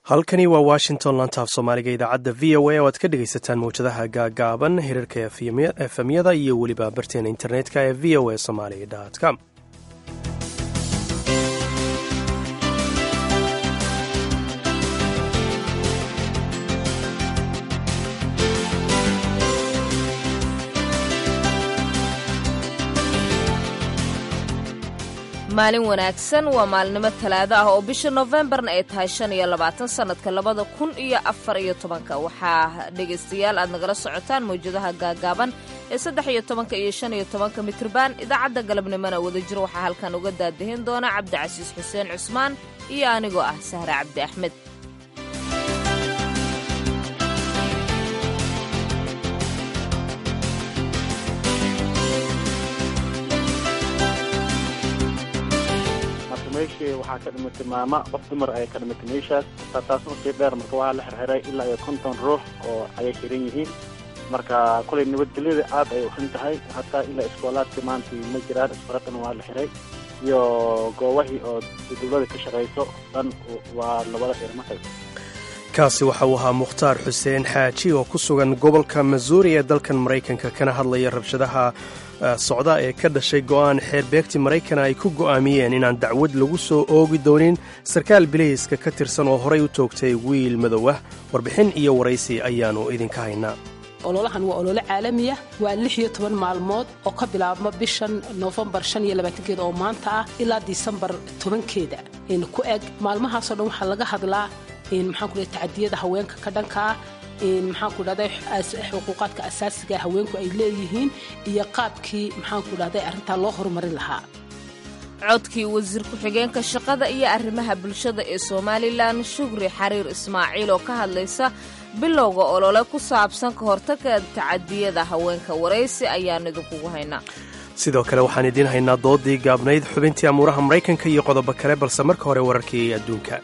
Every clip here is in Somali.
halkani waa washington lantaaf soomaaliga idaacadda v o a oo aad ka dhegaysataan mawjadaha gaagaaban hirarka efemyada iyo weliba barteena internetka ee v o a somaali com maalin wanaagsan waa maalinimo talaado ah oo bisha nofembarna ay tahay shan iyo labaatan sannadka labada kun iyo afar iyo tobanka waxaa dhegaystayaal aad nagala socotaan mawjadaha gaagaaban ee saddex iyo tobanka iyo shan iyo tobanka mitrban idaacadda galabnimona wadajir waxaa halkan uga daadahin doona cabdicasiis xuseen cusmaan iyo anigoo ah sahre cabdi axmed meeshii waxaa ka dhimatay maama qof dumar ayay ka dhimatay meeshaas taas usii dheer marka waxaa la xirxiray ilaa iyo konton ruux oo ayay xiran yihiin marka kulay nabadgelyada aad ayay uxun tahay hataa ilaa iskoolaadkii maanta ma jiraan iskooladana waa la xiray iyo goobahii oo dowlada ka shaqayso dhan waa labada xirmatay kaasi waxa uu ahaa mukhtaar xuseen xaaji oo ku sugan gobolka masuuri ee dalkan maraykanka kana hadlaya rabshadaha socda ee ka dhashay go'aan xeerbeegti maraykana ay ku go'aamiyeen inaan dacwad lagu soo oogi doonin sarkaal bilayska ka tirsan oo horay u toogtay wiil madow ah warbixin iyo waraysi ayaannu idinka haynaa ololahan waa olole caalamiya waa lix iyo toban maalmood oo ka bilaabma bishan noofembar shan iyo labaatankeeda oo maanta ah ilaa disembar tobankeeda ku eg maalmahaasoo dhan waxaa laga hadlaa maxaanku dhahay tacadiyada haweenka ka dhanka ah maxaanku dhahday xuquuqaadka asaasiga haweenku ay leeyihiin iyo qaabkii maxaanku dhahday arrintaa loo horumarin lahaa codkii wasiir ku-xigeenka shaqada iyo arrimaha bulshada ee somalilan shugri xariir ismaaciil oo ka hadlaysa bilowga olole ku saabsan ka hortagga tacadiyada haweenka waraysi ayaan idinkugu haynaa sidoo kale waxaan idiin haynaa doodii gaabnayd xubintii amuuraha maraykanka iyo qodobo kale balse marka hore wararkii adduunka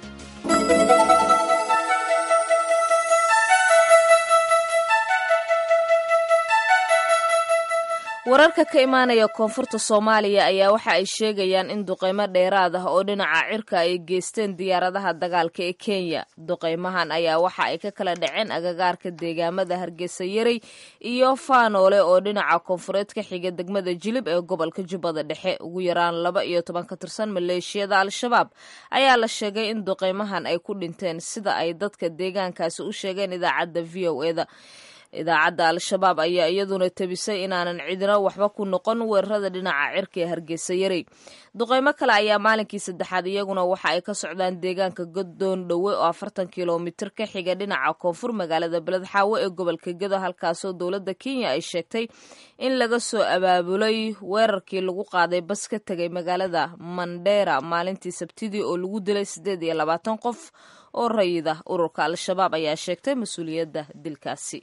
wararka ka imaanaya koonfurta soomaaliya ayaa waxa ay sheegayaan in duqaymo dheeraad ah oo dhinaca cirka ay geysteen diyaaradaha dagaalka ee kenya duqaymahan ayaa waxa ay ka kala dhaceen agagaarka deegaamada hargeysa yarey iyo faanoole oo dhinaca koonfureed ka xiga degmada jilib ee gobolka jubbada dhexe ugu yaraan laba iyo toban ka tirsan maleeshiyada al-shabaab ayaa la sheegay in duqaymahan ay ku dhinteen sida ay dadka deegaankaasi u sheegeen idaacadda v o eda idaacadda al-shabaab ayaa iyaduna tebisay inaanan cidina waxba ku noqon weerarada dhinaca cirka ee hargeysa yarey duqaymo kale ayaa maalinkii saddexaad iyaguna waxa ay ka socdaan deegaanka godoon dhowe oo afartan kilomitir ka xiga dhinaca koonfur magaalada beledxaawo ee gobolka gedo halkaasoo dowladda kenya ay sheegtay in laga soo abaabulay weerarkii lagu qaaday bas ka tegay magaalada mandheera maalintii sabtidii oo lagu dilay siddeed iyo labaatan qof oo rayida ururka al-shabaab ayaa sheegtay mas-uuliyadda dilkaasi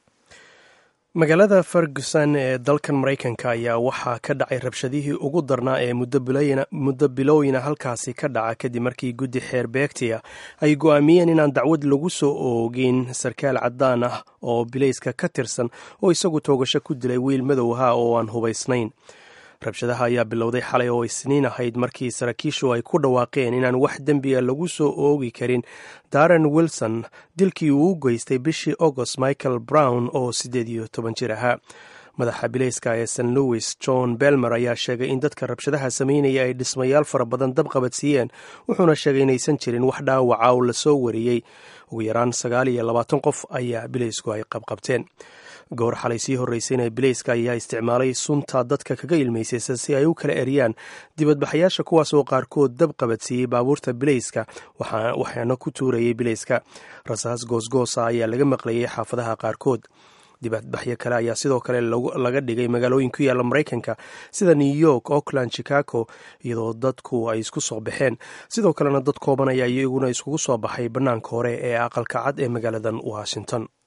magaalada ferguson ee dalkan maraykanka ayaa waxaa ka dhacay rabshadihii ugu darnaa ee muddo bilowyina halkaasi ka dhaca kadib markii guddi xeer beegtiya ay go'aamiyeen inaan dacwad lagu soo oogin sarkaal caddaan ah oo bilayska ka tirsan oo isagu toogasho ku dilay wiil madow ahaa oo aan hubaysnayn rabshadaha ayaa bilowday xalay oo isniin ahayd markii saraakiishu ay ku dhawaaqeen inaan wax dembiga lagu soo oogi karin daren wilson dilkii uu u geystay bishii agost michael brown oo siddeed iyo toban jir ahaa madaxa bilayska ee st louis john belmer ayaa sheegay in dadka rabshadaha sameynaya ay dhismayaal fara badan dab qabadsiiyeen wuxuuna sheegay inaysan jirin wax dhaawaca oo lasoo wariyey ugu yaraan sagaal iyo labaatan qof ayaa bilaysku ay qabqabteen goor xalay sii horreysayna bilayska ayaa isticmaalay sunta dadka kaga ilmaysaysa si ay u kala eriyaan dibadbaxayaasha kuwaas oo qaarkood dab qabadsiiyey baabuurta bilayska waxaana ku tuurayay bilayska rasaas goosgoosa ayaa laga maqlayay xaafadaha qaarkood dibadbaxyo kale ayaa sidoo kale laga dhigay magaalooyin ku yaalla maraykanka sida new york auckland chicago iyadoo dadku ay isku soo baxeen sidoo kalena dad kooban ayaa iyaguna iskugu soo baxay bannaanka hore ee aqalka cad ee magaaladan washington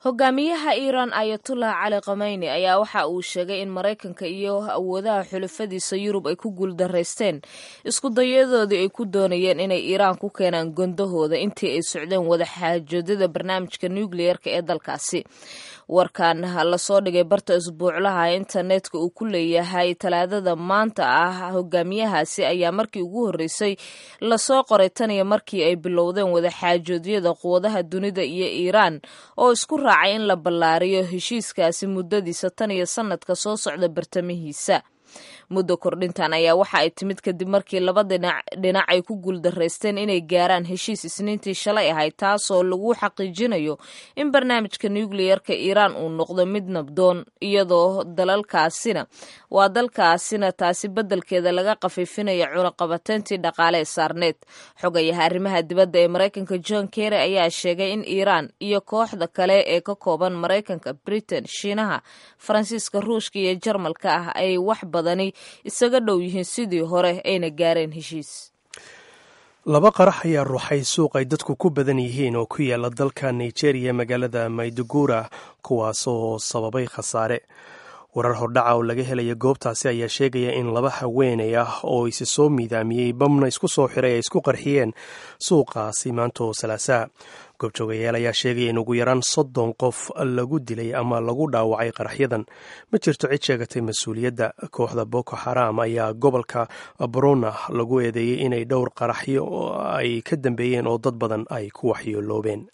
hogaamiyaha iiraan ayatullah cali kameyni ayaa waxa uu sheegay in maraykanka iyo awoodaha xulafadiisa yurub ay ku guuldaraysteen isku dayadoodii ay ku doonayeen inay iiraan ku keenaan gondahooda intii ay socdeen wadaxaajoodada barnaamijka nukliyerka ee dalkaasi warkan lasoo dhigay barta isbuuclaha internetka uu ku leeyahay talaadada maanta ah hogaamiyahaasi ayaa markii ugu horreysay lasoo qoray taniyo markii ay bilowdeen wadaxaajoodyada quwadaha dunida iyo iiraan oo isku raacay in la ballaariyo heshiiskaasi muddadiisa tan iyo sanadka soo socda bartamihiisa muddo kordhintan ayaa waxa ay timid kadib markii laba dhinac ay ku guuldaraysteen inay gaaraan heshiis isniintii shalay ahayd taasoo lagu xaqiijinayo in barnaamijka nukliyerka iiraan uu noqdo mid nabdoon iyadoo dalalkaasina waa dalkaasina taasi beddelkeeda laga khafiifinayo cunaqabateyntii dhaqaale ee saarneed xogayaha arrimaha dibadda ee maraykanka john kerry ayaa sheegay in iiraan iyo kooxda kale ee ka kooban maraykanka britain shiinaha faransiiska ruushka iyo jarmalka ah ay wax badani isaga dhow yihiin sidii hore ayna gaareen heshiis laba qarax ayaa ruuxay suuq ay dadku ku badan yihiin oo ku yaala dalka nigeria magaalada maydugura kuwaasoo sababay khasaare warar hordhaca oo laga helaya goobtaasi ayaa sheegaya in laba haweenay ah oo isi soo miidaamiyey bamna isku soo xiray ay isku qarxiyeen suuqaasi maantoo salaasaa goobjoogayaal ayaa sheegaya in ugu yaraan soddon qof lagu dilay ama lagu dhaawacay qaraxyadan ma jirto cid sheegatay mas-uuliyadda kooxda boko xaram ayaa gobolka brona lagu eedeeyey inay dhowr qaraxyo ay ka dambeeyeen oo dad badan ay ku waxyooloobeen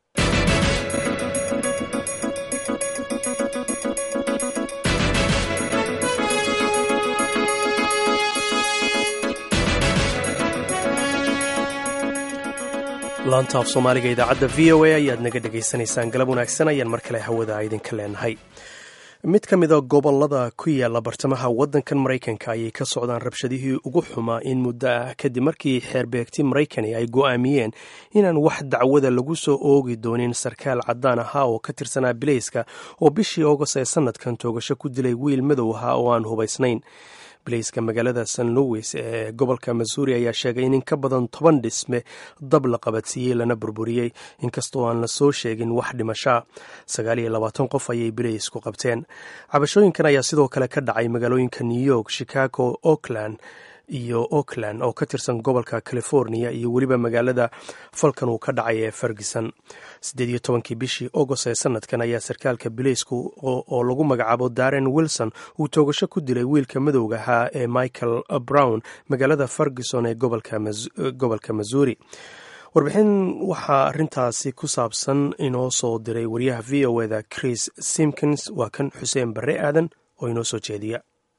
laanta af soomaaliga idaacadda v o a ayaad naga dhegaysanaysaan galab wanaagsan ayaan mar kale hawada idinka leenahay mid ka mida gobolada ku yaala bartamaha waddankan maraykanka ayay ka socdaan rabshadihii ugu xumaa in muddo ah kadib markii xeerbeegti maraykani ay go'aamiyeen inaan wax dacwada lagu soo oogi doonin sarkaal caddaan ahaa oo ka tirsanaa bilayska oo bishii august ee sanadkan toogasho ku dilay wiil madow ahaa oo aan hubaysnayn bilayska magaalada st louis ee gobolka missouri ayaa sheegay in in ka badan toban dhisme dab la qabadsiiyey lana burburiyey inkastoo aan la soo sheegin wax dhimashaa sagaal iyo labaatan qof ayay bilaysku qabteen cabashooyinkan ayaa sidoo kale ka dhacay magaalooyinka new york chicago oakland iyo oakland oo ka tirsan gobolka california iyo weliba magaalada falkan uu ka dhacay ee ferguson siddeed iyo tobankii bishii agost ee sanadkan ayaa sarkaalka bilaysku oo lagu magacaabo darren wilson uu toogasho ku dilay wiilka madowga ahaa ee michael brown magaalada ferguson ee gobolka missouri warbixin waxaa arintaasi ku saabsan inoo soo diray wariyaha v o eda chris simkins waa kan xuseen barre aadan oo inoo soo jeediya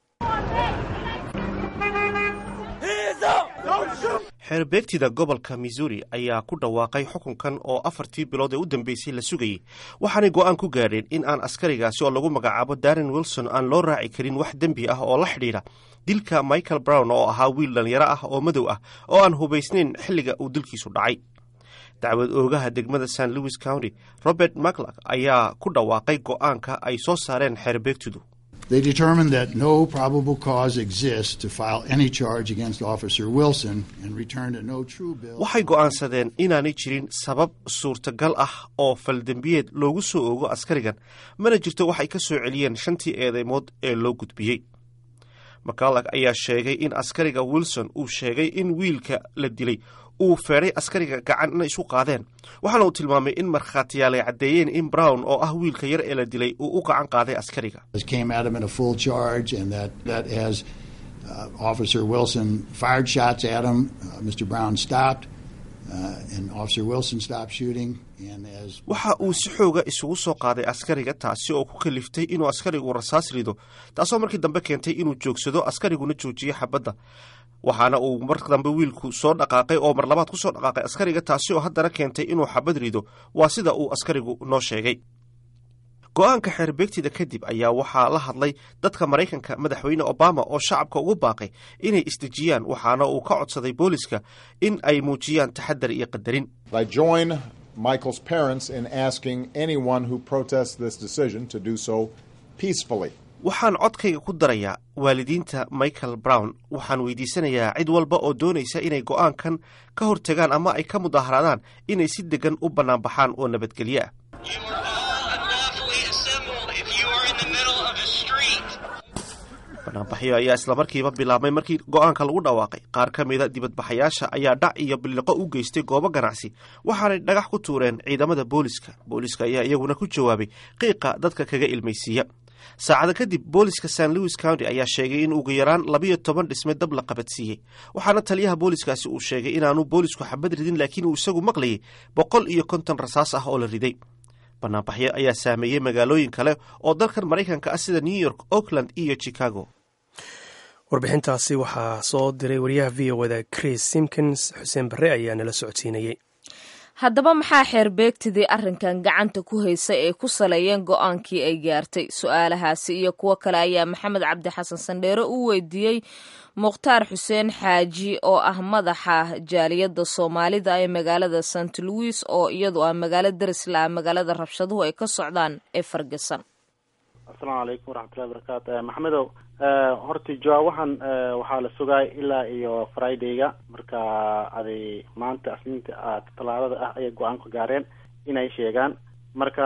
xeerbeegtida gobolka missouri ayaa ku dhawaaqay xukunkan oo afartii bilood ee u dambeysay la sugayey waxaanay go'aan ku gaadheen in aan askarigaasi oo lagu magacaabo darren wilson aan loo raaci karin wax dembi ah oo la xidhiidha dilka michael brown oo ahaa wiil dhallinyaro ah oo madow ah oo aan hubaysnayn xilliga uu dilkiisu dhacay dacwad oogaha degmada st louis county robert maclak ayaa ku dhawaaqay go'aanka ay soo saareen xeerbeegtidu They determined that no probable cause exists to file any charge against Officer Wilson and returned a no true bill. waxay go'aansadeen inaanay jirin sabab suurtagal ah oo faldembiyeed loogu soo oogo askarigan mana jirto waxay ka soo celiyeen shantii eedeymood ee loo gudbiyey mcallag ayaa sheegay in askariga wilson uu sheegay in wiilka la dilay uu feedhay askariga gacanna isu qaadeen waxaana uu tilmaamay in markhaatiyaal ay caddeeyeen in brown oo ah wiilka yar ee la dilay uu u gacan qaaday askariga Came at him in a full charge, and that, that as uh, Officer Wilson fired shots at him, uh, Mr. Brown stopped, uh, and Officer Wilson stopped shooting. And as waxa uu si xooga isugu soo qaaday askariga taasi oo ku kaliftay inuu askarigu rasaas rido taasoo markii dambe keentay inuu joogsado askariguna joojiyo xabadda waxaana uu mar dambe wiilku soo dhaqaaqay oo mar labaad ku soo dhaqaaqay askariga taasi oo haddana keentay inuu xabad rido waa sida uu askarigu noo sheegay go-aanka xeerbeegtida kadib ayaa waxaa la hadlay dadka maraykanka madaxweyne obama oo shacabka ugu baaqay inay isdejiyaan waxaana uu ka codsaday booliska in ay muujiyaan taxadar iyo qadarin I join Michael's parents in asking anyone who protests this decision to do so peacefully. waxaan codkayga ku darayaa waalidiinta michael brown waxaan weydiisanayaa cid walba oo doonaysa inay go'aankan ka hortagaan ama ay ka mudaaharaadaan inay si deggan u bannaanbaxaan oo nabadgelyo ah banaanbaxyo ayaa islamarkiiba bilaabmay markii go-aanka lagu dhawaaqay qaar ka mida dibadbaxayaasha ayaa dhac iyo biliqo u geystay goobo ganacsi waxaanay dhagax ku tuureen ciidamada booliska booliska ayaa iyaguna ku jawaabay qiiqa dadka kaga ilmaysiiya saacada kadib booliska st louis county ayaa sheegay in ugu yaraan labiyo toban dhisme dab la qabadsiiyey waxaana taliyaha booliskaasi uu sheegay inaanu boolisku xabad ridin laakiin uu isagu maqlayay boqol iyo konton rasaas ah oo la riday banaanbaxyo ayaa saameeyey magaalooyin kale oo dalkan maraykanka ah sida new york oakland iyo chicago warbixintaasi waxaa soo diray wariyaha v o da chris simkins xuseen barre ayaa nala socodsiinayey haddaba maxaa xeerbeegtidii arrinkan gacanta ku haysay ay ku saleeyeen go-aankii ay gaartay su-aalahaasi iyo kuwo kale ayaa maxamed cabdi xasan sandheere u weydiiyey mukhtaar xuseen xaaji oo ah madaxa jaaliyadda soomaalida ee magaalada st louis oo iyadu ah magaalo darisla ah magaalada rabshaduhu ay ka socdaan ee fargasan asalaamu calaykum waraxmatullahi barakaatu maxamedow horta joa waxaan waxaa la sugaay ilaa iyo fridayga marka aday maanta asniinta talaadada ah ayay go-aan ku gaareen inay sheegaan marka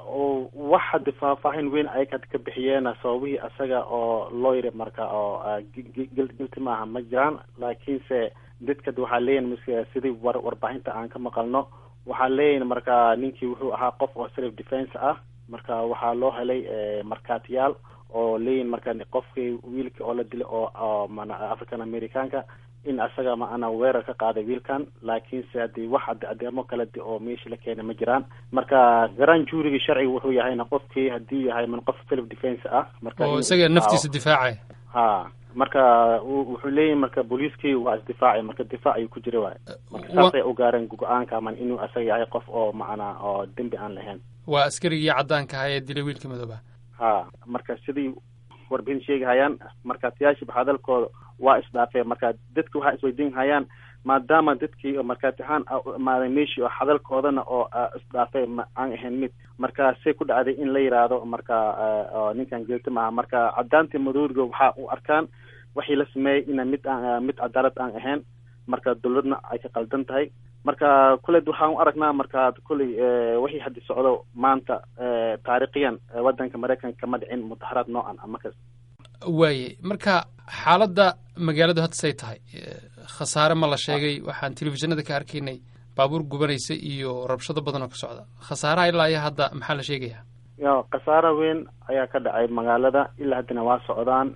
wax hadda faahfaahin weyn ay ka bixiyeen sababihii asaga oo loo yiri marka oo gilti maaha ma jiraan laakiinse dadka waxaa leeyihin sidii war warbaahinta aan ka maqalno waxaa leeyihin marka ninkii wuxuu ahaa qof oo self defence ah marka waxaa loo helay markaatiyaal oo leeyihin marka qofkii wiilka oo la dilay oo mana african americanka in asaga maana weerar ka qaaday wiilkan laakiinse hadii wax adeemo kale oo meesha la keenay ma jiraan marka garan juurigii sharciga wuxuu yahayna qofkii hadii yahay man qof self defence ah marka oo isaga naftiisa difaacay ha marka wuxuu leeyahay marka booliiskii waa isdifaacay marka difaac ayuu ku jira waay marka saasay u gaareen go-aanka man inuu asaga yahay qof oo macana oo dembi aan lahayn waa askarigii caddaanka ahaa ee dilay wiilka madooba ha marka sidii warbixin sheegahayaan markaatiyaashiba hadalkooda waa isdhaafeen marka dadka waxaa isweydiin hayaan maadaama dadkii markaati ahaan imaaday meeshii oo hadalkoodana oo isdhaafay ma aan ahayn mid marka say ku dhacday in la yidhaahdo marka ninkan geelti maaha marka caddaantii madooriga waxaa u arkaan waxii la sameeyey ina mid aan mid cadaalad aan ahayn marka dowladna ay ka qaldan tahay marka kuley waxaan u aragnaa marka kuley wixii haddi socdo maanta taariikhiyan waddanka maraykanka kama dhicin mudaharaad noocan amakas waaye marka xaaladda magaaladu hadda say tahay khasaare ma la sheegay waxaan telefishinada ka arkaynay baabuur gubanaysa iyo rabshado badan oo ka socda khasaaraha ilaa iyo hadda maxaa la sheegayaa ya khasaaro weyn ayaa ka dhacay magaalada ilaa haddana waa socdaan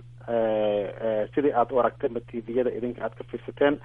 sidii aad u aragteenba tviyada idinka aad ka fiirsateen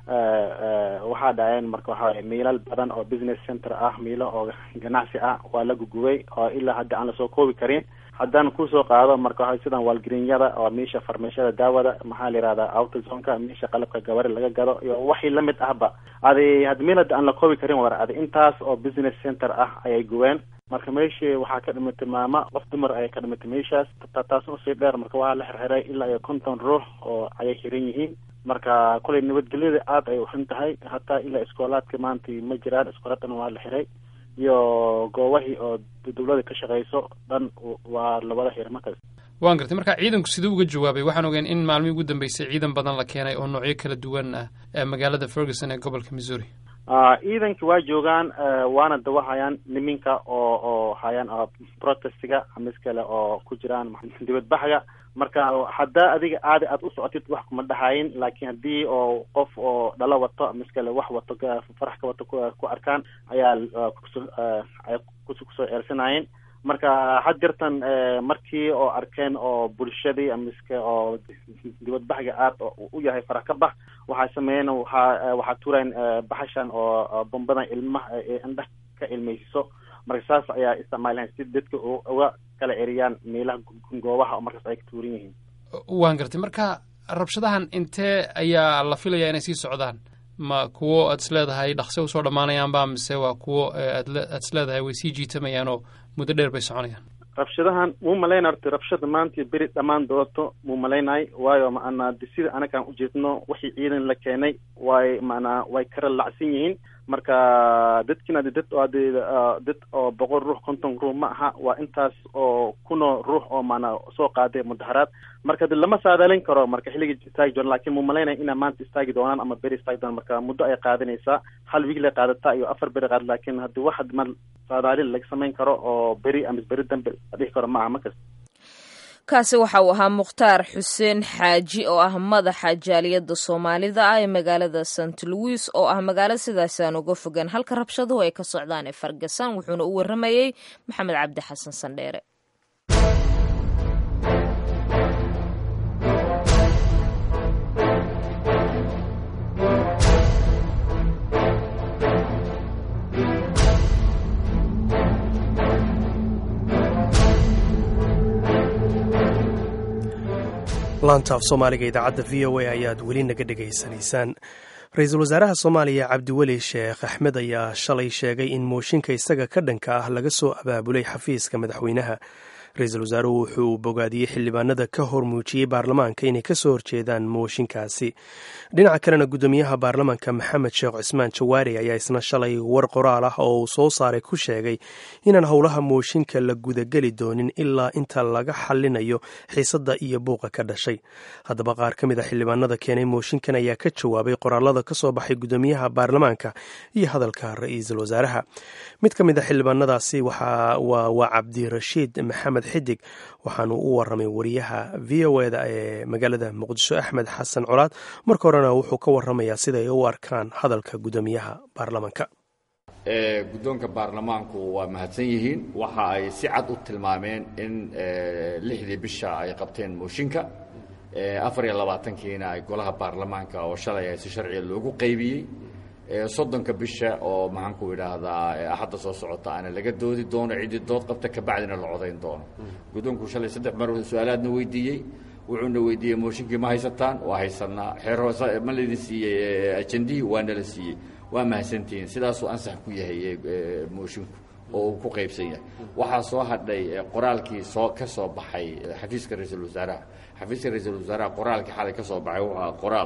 waxaa dhaceen marka waxaa miilal badan oo business center ah miilo oo ganacsi ah waa la gugubay oo ilaa hadda aan lasoo koobi karin haddaan kusoo qaado marka waxa sidan waalgarinyada oo meesha farmashada daawada maxaa la yihahdaa autozonka meesha qalabka gabari laga gado iyo waxii lamid ahba adi had meel hadda aan la koobi karin war adi intaas oo business center ah ayay gubeen marka meeshii waxaa ka dhimatay maama qof dumar ayay ka dhimatay meeshaas taas usii dheer marka waxaa la xirxiray ilaa iyo konton ruux oo ayay xiran yihiin marka kolay nabadgelyada aada ay uxun tahay hataa ilaa iskoolaadka maanta ma jiraan iskoolaadkana waa la xiray iyo goobahii oo dawlada ka shaqeyso dhan waa labada xir markaas waan gartay marka ciidanku siduu uga jawaabay waxaan ogeen in maalmihii ugu dambeysay ciidan badan la keenay oo noocyo kala duwan ah ee magaalada ferguson ee gobolka missouri ciidanka waa joogaan waana dawahayaan niminka oo oo hayaan protestiga amis kale oo ku jiraan dibadbaxga marka haddaa adiga aadi aad u socotid wax kuma dhahayin laakiin haddii oo qof oo dhalo wato amis kale wax wato farax ka wato ku arkaan ayaa ay kusoo eersanayeen marka had jirtan markii oo arkeen oo bulshadii amiske oo dibadbaxga aad u yahay farax ka bax waxay sameeyeen waxaa waxaa tuurayn baxashan oo bombadan ilmaha indha ka ilmeysiso marka saas ayaa isticmaalahan si dadka uga kala eriyaan meelaha goobaha oo markaas ay ka tuuran yihiin waan gartay marka rabshadahan intee ayaa la filayaa inay sii socdaan ma kuwo aad is leedahay dhaqse usoo dhammaanayaanba mise waa kuwo aad aad is leedahay way sii jiitamayaan oo muddo dheer bay soconayaan rabshadahan muu malaynay horta rabshada maanta beri dhammaan doonto muu malaynay waayo maanaa sida anagaan ujeedno wixii ciidan la keenay way maanaa way kala lacsan yihiin marka dadkiina dad dad oo boqol ruux konton ruux ma aha waa intaas oo kunoo ruux oo maanaa soo qaaday mudaharaad marka de lama saadaalin karo marka xilliga istaagi doona lakin muu malaynaya inaa maanta istaagi doonaan ama beri istaagi doonaan marka muddo ay qaadanaysaa hal wiig lay qaadataa iyo afar beri qaada lakin haddi wax ma saadaalin laga samayn karo oo beri ama beri dambe la dhihi karo ma aha markas kaasi waxa uu ahaa mukhtaar xuseen xaaji oo ah madaxa jaaliyadda soomaalida ah ee magaalada st louis oo ah magaalo sidaasaan uga fogaan halka rabshaduhu ay ka socdaan ee fargasan wuxuuna u waramayey maxamed cabdi xasan sandheere laanta af soomaaliga idaacadda v o a ayaad weli naga dhegaysanaysaan ra-iisul wasaaraha soomaaliya cabdiweli sheekh axmed ayaa shalay sheegay in mooshinka isaga ka dhanka ah laga soo abaabulay xafiiska madaxweynaha ra-iisul wasaaruhu wuxuu bogaadiyey xildhibaanada ka hor muujiyey baarlamaanka inay kasoo horjeedaan mooshinkaasi dhinaca kalena guddoomiyaha baarlamaanka maxamed sheekh cismaan jawaari ayaa isna shalay war qoraal ah oo uu soo saaray ku sheegay inaan howlaha mooshinka la gudageli doonin ilaa inta laga xalinayo xiisadda iyo buuqa ka dhashay haddaba qaar ka mid a xildhibaanada keenay mooshinkan ayaa ka jawaabay qoraalada ka soo baxay guddoomiyaha baarlamaanka iyo hadalka ra-iisul wasaaraha mid ka mid a xildhibaanadaasi waa cabdirashiid maxamed xidig waxaanu u waramay wariyaha v o eda ee magaalada muqdisho axmed xasan colaad marka horena wuxuu ka waramayaa siday u arkaan hadalka guddoomiyaha baarlamaanka guddoonka baarlamaanku waa mahadsan yihiin waxa ay si cad u tilmaameen in lixdii bisha ay qabteen mooshinka afar iyo labaatankiina ay golaha baarlamaanka oo shalay ay si sharciga loogu qaybiyey soddonka bisha oo maxaanku idhaahdaa axadda soo socota ana laga doodi doono ciddii dood qabta kabacdina la codayn doono guddoonku shalay saddex mar su-aalaadna weydiiyey wuxuuna weydiiyey mooshinkii ma haysataan waa haysanaa xeer hoose ma laydin siiyey ajendihii waa nala siiyey waa mahadsantihiin sidaasuu ansax ku yahay moshinku oo uu ku qaybsan yahay waxaa soo hadhay qoraalkii soo ka soo baxay xafiiska ra-iisul wasaaraha xafiiska ra-iisul wasaaraha qoraalkii xalay ka soo baxay wuxuu ahaa qoraal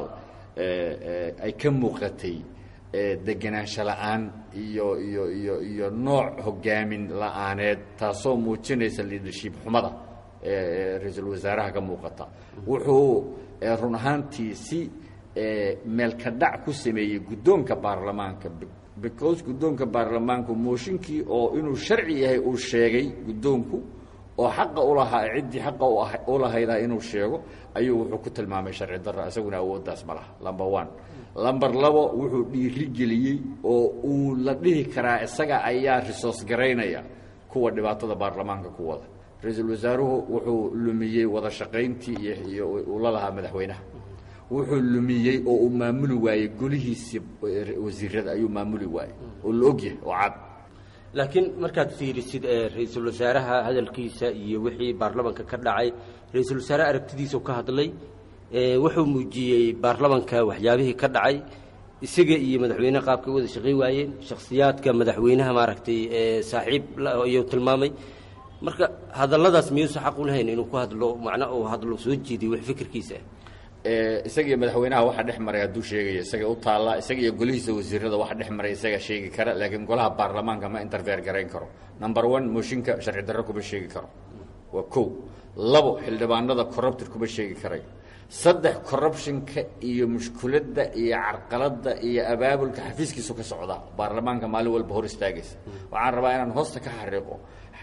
ay ka muuqatay degenaansho la-aan iyo iyo iyo iyo nooc hogaamin la-aaneed taasoo muujinaysa leadership xumada ra-iisul wasaaraha ka muuqata wuxuu run ahaantii si meelka dhac ku sameeyey guddoonka baarlamaanka because guddoonka baarlamaanku mooshinkii oo inuu sharci yahay uu sheegay guddoonku oo xaqa ulahaa ciddii xaqa u lahaydaa inuu sheego ayuu wuxuu ku tilmaamay sharci darro isaguna awooddaas ma laha lumber one lamber labo wuxuu dhiirigeliyey oo uu la dhihi karaa isaga ayaa risoos garaynaya kuwa dhibaatada baarlamaanka ku wada ra-iisul wasaaruhu wuxuu lumiyey wada shaqayntii iyo uu la lahaa madaxweynaha wuxuu lumiyey oo uu maamuli waayey golihiisii wasiirada ayuu maamuli waayey oo la ogyahay oo cad laakiin markaad fiirisid ra-iisul wasaaraha hadalkiisa iyo wixii baarlamanka ka dhacay ra-iisul wasaare aragtidiisau ka hadlay wuxuu muujiyey baarlamanka waxyaabihii ka dhacay isaga iyo madaxweyneha qaabkay wada shaqayn waayeen shakhsiyaadka madaxweynaha maaragtay saaxiib ayuu tilmaamay marka hadalladaas miyuusa xaq u lahayn inuu ku hadlo macna uu hadlo soo jeediyo wax fikirkiisa isagiiyo madaxweynaha waxa dhex maray hadduu sheegaya isaga u taalla isaga iyo golihiisa wasiirada waxa dhex maray isaga sheegi kara laakiin golaha baarlamaanka ma interfeer garayn karo number one mooshinka sharci darro kuma sheegi karo waa kow labo xildhibaanada corrupted kuma sheegi karay saddex corruptionka iyo mushkuladda iyo carqaladda iyo abaabulka xafiiskiisu ka socda baarlamaanka maalin walba hor istaagaysa waxaan rabaa inaan hoosta ka xariiqo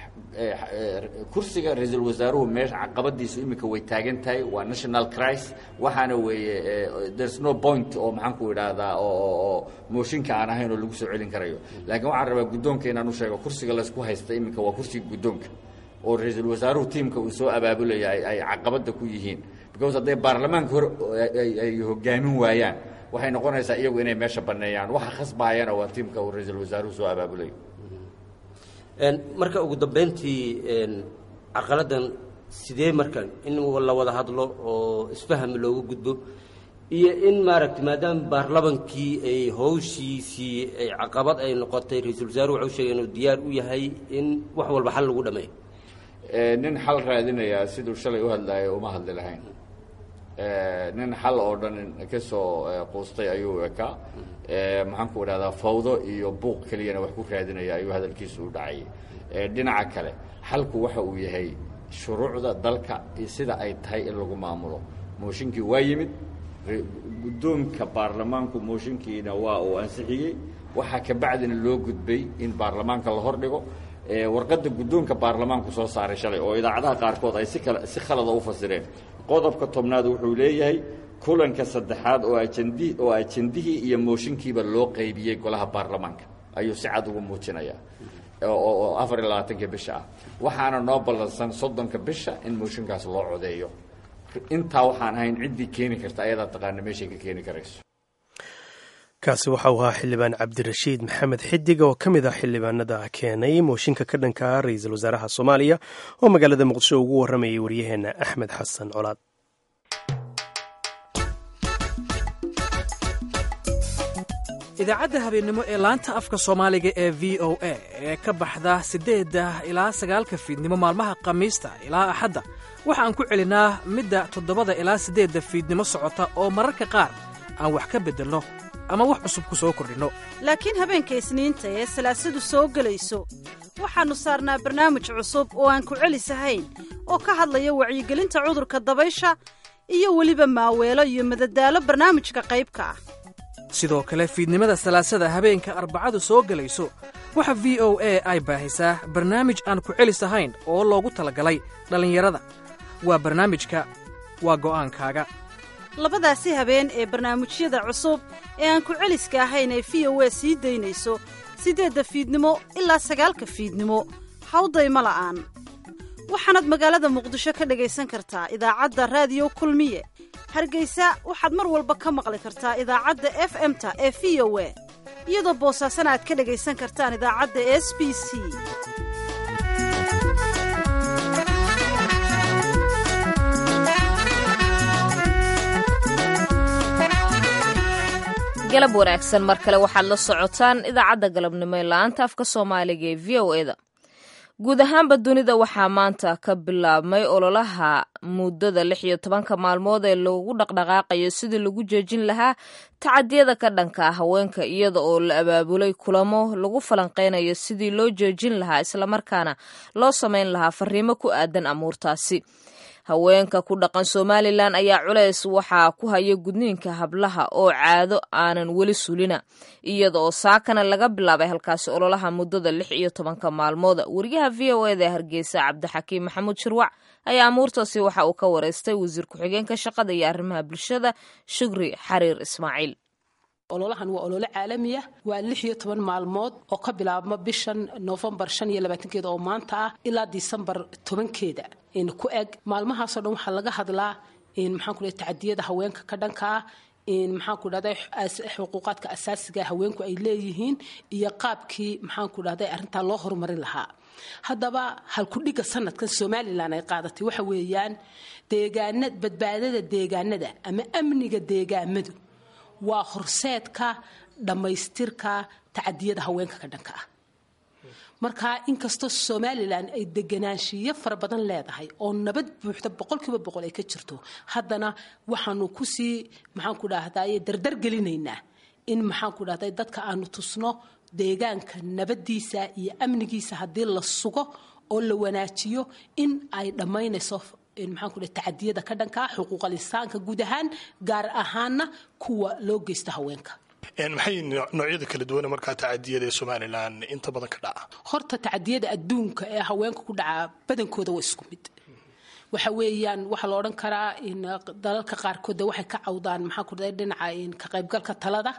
kursiga ra-iisul wasaaruhu meesha caqabadiisu iminka way taagan tahay waa national cris waxaana weeye there's no point oo maxaan ku idhaahdaa oo mooshinka aan ahayn oo lagu soo celin karayo laakiin waxaan rabaa guddoonka inaan u sheego kursiga laysku haysta iminka waa kursiga guddoonka oo ra-iisul wasaaruhu tiimka uu soo abaabulaya ay caqabadda ku yihiin because hadday baarlamaanka hor ay hogaamin waayaan waxay noqonaysaa iyagu inay meesha banneeyaan waxa khasbaayana waa tiimka uu ra-iisul wasaaruhu soo abaabulayo marka ugu dambeyntii carqaladan sidee marka in la wada hadlo oo isfaham looga gudbo iyo in maaragtay maadaama baarlamankii ay hawshiisii ay caqabad ay noqotay ra-iisul wasaaruhu waxau sheegay inuu diyaar u yahay in wax walba xal lagu dhameeyo nin xal raadinayaa siduu shalay u hadlaayay uma hadli lahayn nin xal oo dhan ka soo quustay ayuu ekaa maxaan ku idhahdaa fawdo iyo buuq keliyana wax ku raadinaya ayuu hadalkiisu u dhacayay dhinaca kale xalku waxa uu yahay shuruucda dalka iyo sida ay tahay in lagu maamulo mooshinkii waa yimid guddoonka baarlamaanku mooshinkiina waa uu ansixiyey waxaa kabacdina loo gudbay in baarlamaanka la hordhigo warqadda guddoonka baarlamaanku soo saaray shalay oo idaacadaha qaarkood ay si kale si khalada u fasireen qodobka tobnaad wuxuu leeyahay kulanka saddexaad oo ajandi oo ajandihii iyo mooshinkiiba loo qaybiyey golaha baarlamaanka ayuu si cad ugu muujinayaa oo afar iyo labaatanka bisha ah waxaana noo ballansan soddonka bisha in mooshinkaas loo codeeyo intaa waxaan ahayn ciddii keeni karta ayadaa taqaana meeshay ka keeni karayso kaasi waxa uu ahaa xildhibaan cabdirashiid maxamed xidig oo ka mid ah xildhibaanada keenay mooshinka ka dhanka ra-iisul wasaaraha soomaaliya oo magaalada muqdisho ugu warramayay waryaheena axmed xasan colaad idaacadda habeennimo ee laanta afka soomaaliga ee v o a ee ka baxda siddeedda ilaa sagaalka fiidnimo maalmaha khamiista ilaa axadda waxaan ku celinaa midda toddobada ilaa siddeedda fiidnimo socota oo mararka qaar aan wax ka beddelno ama wax cusub ku soo kordhinno laakiin habeenka isniinta ee salaasadu soo gelayso waxaannu saarnaa barnaamij cusub oo aan ku celisahayn oo ka hadlaya wacyigelinta cudurka dabaysha iyo weliba maaweelo iyo madadaalo barnaamijka qaybka ah sidoo kale fiidnimada salaasada habeenka arbacadu soo gelayso waxa v o a ay baahisaa barnaamij aan ku celis ahayn oo loogu talagalay dhallinyarada waa barnaamijka waa go'aankaaga labadaasi habeen ee barnaamijyada cusub ee aan ku celiska ahayn ee v o a sii daynayso siddeedda fiidnimo ilaa sagaalka fiidnimo hawdayma la'aan waxaanaad magaalada muqdisho ka dhegaysan kartaa idaacadda raadiyo kulmiye hargeysa waxaad mar walba ka maqli kartaa idaacadda f m-ta ee v o a iyadoo boosaasana aad ka dhegaysan kartaan idaacadda s b c galab wanaagsan mar kale waxaad la socotaan idaacadda galabnimo ee la-aanta afka soomaaliga ee v o eda guud ahaanba dunida waxaa maanta ka bilaabmay ololaha muddada lix iyo tobanka maalmood ee lagu dhaqdhaqaaqayo sidii lagu joojin lahaa tacadiyada ka dhanka haweenka iyada oo la abaabulay kulamo lagu falanqeynayo sidii loo joojin lahaa islamarkaana loo sameyn lahaa fariimo ku aadan amuurtaasi haweenka ku dhaqan somalilan ayaa culeys waxaa ku haya gudniinka hablaha oo caado aanan weli sulina iyada oo saakana laga bilaabay halkaasi ololaha muddada lix iyo tobanka maalmooda wariyaha v o eda hargeysa cabdixakiim maxamuud shirwac ayaa amuurtaasi waxa uu ka wareystay wasiir ku-xigeenka shaqada iyo arrimaha bulshada shugri xariir ismaaciil ololahan waa olole caalami ah waa lix iyo toban maalmood oo ka bilaabma bishan noofembar shan iyo labaatankeeda oo maanta ah ilaa disembar tobankeeda ku eg maalmahaasoo dhan waxaa laga hadlaa maxaan ku dhahay tacadiyada haweenka ka dhanka ah maxaan ku dhahday xuquuqaadka asaasiga haweenku ay leeyihiin iyo qaabkii maxaan ku dhahday arrintaa loo horumarin lahaa haddaba halkudhigga sanadkan somalilan ay qaadatay waxa weeyaan deegaana badbaadada deegaanada ama amniga deegaamadu waa horseedka dhammaystirka tacadiyada haweenka ka dhanka ah marka inkastoo somalilan ay deganaanshiyo fara badan leedahay oo nabad buuxda boqolkiiba boqol ay ka jirto haddana waxaanu kusii maxaan ku dhahday dardar gelinaynaa in maxaan ku dhahday dadka aanu tusno deegaanka nabadiisa iyo amnigiisa haddii la sugo oo la wanaajiyo in ay dhammaynayso maxaan ku dhahay tacadiyada ka dhanka ah xuquuqal insaanka guud ahaan gaar ahaana kuwa loo geysta haweenka maxay noocyada kala duwana markaa tacadiyada ee somalilan inta badan ka dhaca horta tacadiyada adduunka ee haweenka ku dhaca badankooda waa isku mid waxa weeyaan waxaa la odhan karaa in dalalka qaarkood waxay ka cawdaan maxaan ku dhahay dhinaca ka qaybgalka talada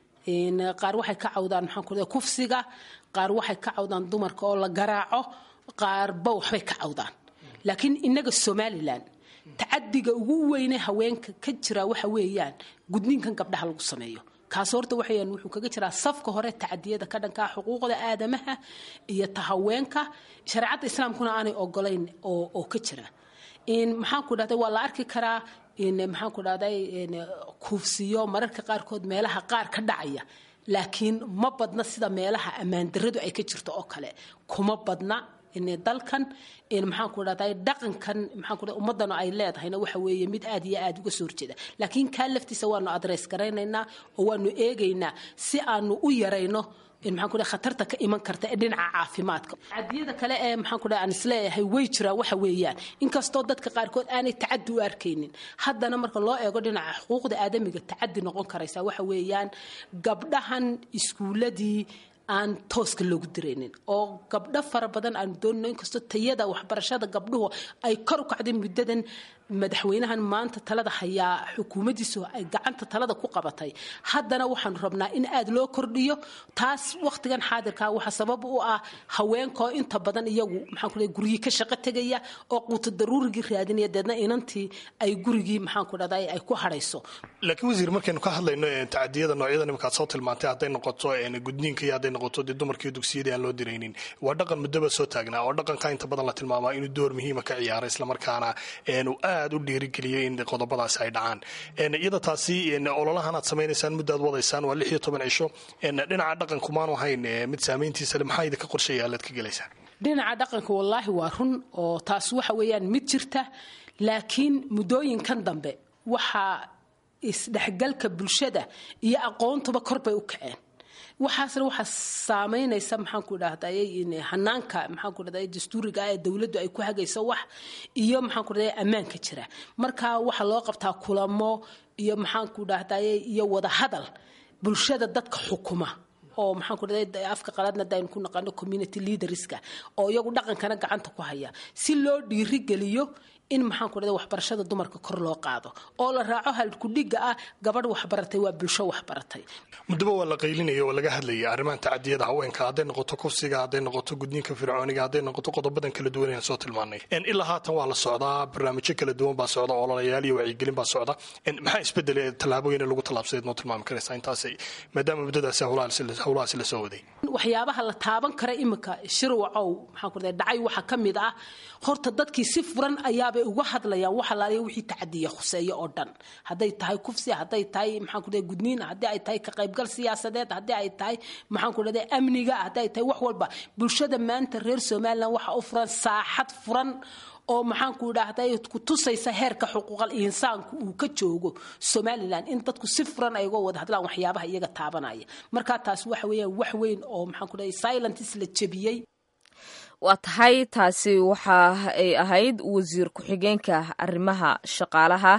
qaar waxay ka cawdaan maxaan ku dhahay kufsiga qaar waxay ka cawdaan dumarka oo la garaaco qaarba waxbay ka cawdaan laakiin inaga somalilan tacadiga ugu weyne haweenka ka jira waxa weeyaan gudniinkan gabdhaha lagu sameeyo kaas horta waxayaan wuxuu kaga jiraa safka hore tacadiyada ka dhankaa xuquuqda aadamaha iyo ta haweenka shareecadda islaamkuna aanay ogolayn oo oo ka jira maxaan ku dhahday waa la arki karaa maxaan ku dhahday kuufsiyo mararka qaarkood meelaha qaar ka dhacaya laakiin ma badna sida meelaha ammaandaradu ay ka jirto oo kale kuma badna dalkan maxaan ku dhahday dhaqankan maxaan ku ummadana ay leedahayna waxa weeye mid aad iyo aad uga soo horjeeda laakiin kaa laftiisa waanu adreys garaynaynaa oo waanu eegaynaa si aanu u yarayno maxaan ku dhahay khatarta ka iman karta ee dhinaca caafimaadka cadiyada kale ee maxaan ku dhahay aan isleeyahay way jiraan waxa weeyaan inkastoo dadka qaarkood aanay tacadi u arkaynin haddana marka loo eego dhinaca xuquuqda aadamiga tacadi noqon karaysa waxa weeyaan gabdhahan iskuuladii aan tooska loogu diraynin oo gabdho fara badan aan doonino inkastoo tayada waxbarashada gabdhuhu ay kor u kacday muddadan madaxweynahan maanta talada hayaa xukuumaddiisu ay gacanta talada ku qabatay haddana waxaanu rabnaa in aad loo kordhiyo taas wakhtigan xaadirkaa waxa sabab u ah haweenkoo inta badan iyagu maxaan ku gurigii ka shaqo tegaya oo quuto daruurigii raadinaya deedna inantii ay gurigii maxaan ku dhahday ay ku hadhayso laakiin wasiir markaynu ka hadlayno tacadiyada noocyada nimankaad soo tilmaantay hadday noqoto gudniinka iyo hadday noqoto dee dumarkii dugsiyadii aan loo diraynin waa dhaqan muddoba soo taagnaa oo dhaqanka inta badan la tilmaamaa inuu door muhiima ka ciyaara islamarkaana uu aad u dhiirigeliyay in qodobadaasi ay dhacaan iyada taasi ololahan aad samaynaysaan muddaad wadaysaan waa lix iyo toban cisho dhinaca dhaqanku maanu ahayn mid saamayntiisa le maxaa idinka qorsheeya alaad ka gelaysaan dhinaca dhaqanka wallaahi waa run oo taas waxa weeyaan mid jirta laakiin muddooyinkan dambe waxaa isdhexgalka bulshada iyo aqoontuba kor bay u kaceen waxaasna waxaa saamaynaysa maxaanku dhahday hanaanka maxaanku dhahday dastuuriga ee dowladdu ay ku hagayso wax iyo maxaanku dhahday ammaanka jira marka waxaa loo qabtaa kulamo iyo maxaanku dhahday iyo wada hadal bulshada dadka xukuma oo maxaan ku dhahday afka qalaadna hadaynu ku naqano community leaderska oo iyagu dhaqankana gacanta ku haya si loo dhiirigeliyo in maxaan ku dhahday waxbarashada dumarka kor loo qaado oo la raaco halkudhiga ah gabadh waxbaratay waa bulsho waxbaratay muddaba waa la qaylinaya oo laga hadlayay arrimahan tacadiyada haweenka hadday noqoto kufsiga hadday noqoto gudniinka fircooniga hadday noqoto qodobadan kala duwan aan soo tilmaanay ilaa haatan waa la socdaa barnaamijyo kala duwan baa socda ololayaal iyo wacyigelin baa socda maxaa isbedelay tallaabooyin lagu tallaabsadeed noo tilmaami karaysaa intaas maadaama muddadaasi howlahaasi la soo waday waxyaabaha la taaban kara iminka shirwacow maxaan ku dhahday dhacay waxaa ka mid ah horta dadkii si furan ayaabay uga hadlayaan waxa laaliya wixii tacadiya khuseeyo oo dhan hadday tahay kufsi hadday tahay maxaan ku dhahday gudniin haddii ay tahay ka qaybgal siyaasadeed haddii ay tahay maxaan ku dhahday amniga haddii ay tahay wax walba bulshada maanta reer somaliland waxa u furan saaxad furan oo maxaanku idhaahday ku tusaysa heerka xuquuqal insaanku uu ka joogo somalilan in dadku si furan ay uga wada hadlaan waxyaabaha iyaga taabanaya marka taas waxa weeyaan wax weyn oo maxaanku dhahay silentis la jebiyey waa tahay taasi waxa ay ahayd wasiir ku-xigeenka arrimaha shaqaalaha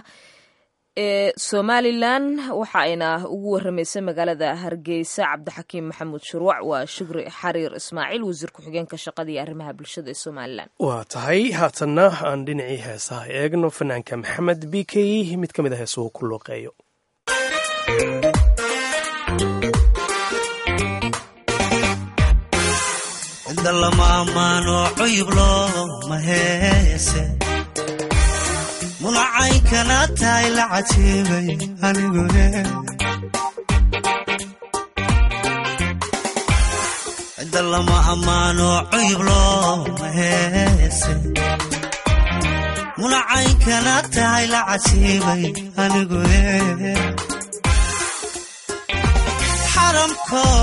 ee somalilan waxa ayna ugu waramaysay magaalada hargeysa cabdixakiim maxamuud shurwac waa shukri xariir ismaaciil wasiir ku-xigeenka shaqada iyo arrimaha bulshada ee somalilan waa tahay haatanna aan dhinacii heesaha eegno fanaanka maxamed b k mid ka mid a heesuhu ku looqeeyo mulacaynkana tahay la cajiibay anigune cidda lama ammaano cuyub looma heese mulacaynkana tahay la cajiibay anigune xaramko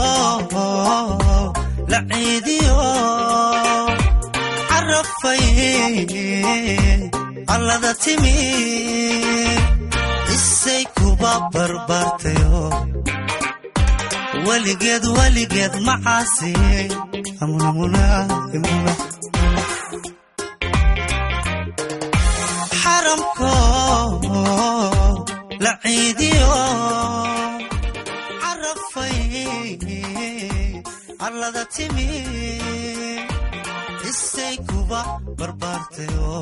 la ciidiyo carafay allada timi isay kuba barbaartayo weligeed weligeed macaasi xaramko la ciidiyo carafay allada timi isay kuba barbaartayo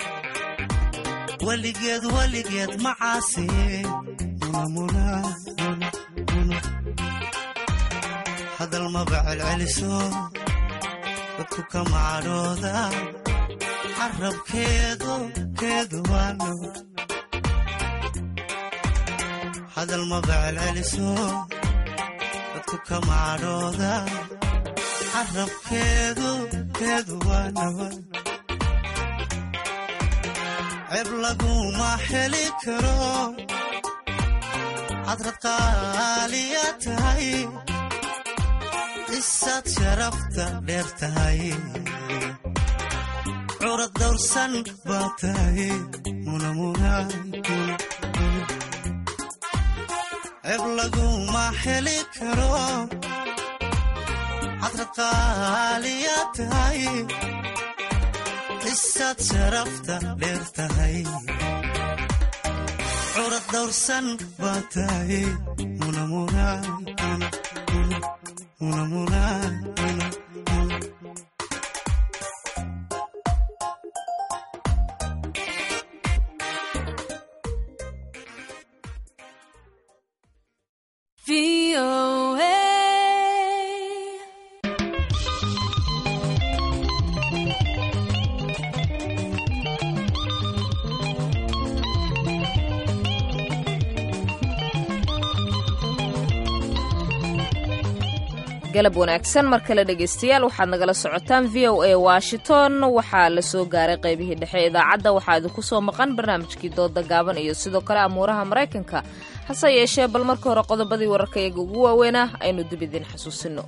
weligeed weligeed macaasi hadal maba celceliso dadku ka macadhooda carabkeedu keedu waano hadal maba celceliso dadku ka macadhooda carabkeedu keedu waano ceeb laguma heli karo hadrad qaaliya tahay isaad sharafta dheer tahay curad dawrsan baa tahay ceeb laguma heli karo hadrad qaaliya tahay isaad sharafta dheer tahay curad dawrsan baa tahay muna muna galab wanaagsan mar kale dhegaystayaal waxaad nagala socotaan v o a washington waxaa la soo gaaray qaybihii dhexe idaacadda waxaa idinku soo maqan barnaamijkii dooda gaaban iyo sidoo kale amuuraha maraykanka hase yeeshee bal marka hore qodobadii wararka iyaga ugu waaweynah aynu dib idiin xasuusino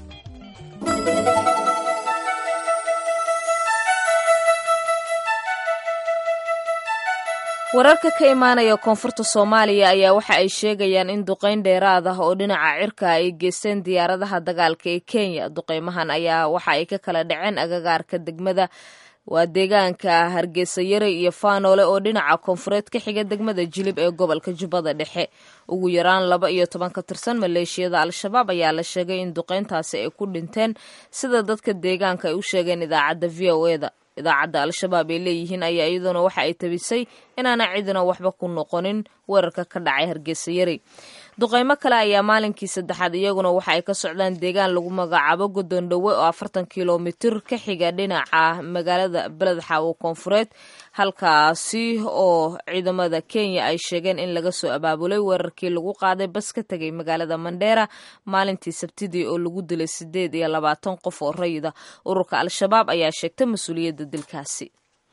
wararka ka imaanaya koonfurta soomaaliya ayaa waxa ay sheegayaan in duqayn dheeraad ah oo dhinaca cirka ay geysteen diyaaradaha dagaalka ee kenya duqaymahan ayaa waxa ay ka kala dhaceen agagaarka degmada waa deegaanka hargeysa yare iyo faanoole oo dhinaca koonfureed ka xiga degmada jilib ee gobolka jubbada dhexe ugu yaraan laba iyo toban ka tirsan maleeshiyada al-shabaab ayaa la sheegay in duqayntaasi ay ku dhinteen sida dadka deegaanka ay u sheegeen idaacadda v o eda idaacadda al-shabaab ay leeyihiin ayaa iyaduna waxa ay tabisay inaana cidina waxba ku noqonin weerarka ka dhacay hargeysa yari duqaymo kale ayaa maalinkii saddexaad iyaguna waxa ay ka socdaan deegaan lagu magacaabo godoon dhowe oo afartan kilomitir ka xiga dhinaca magaalada beledxaawo koonfureed halkaasi oo ciidamada kenya ay sheegeen in laga soo abaabulay weerarkii lagu qaaday bas ka tegay magaalada mandheera maalintii sabtidii oo lagu dilay sideed iyo labaatan qof oo rayida ururka al-shabaab ayaa sheegtay mas-uuliyadda dilkaasi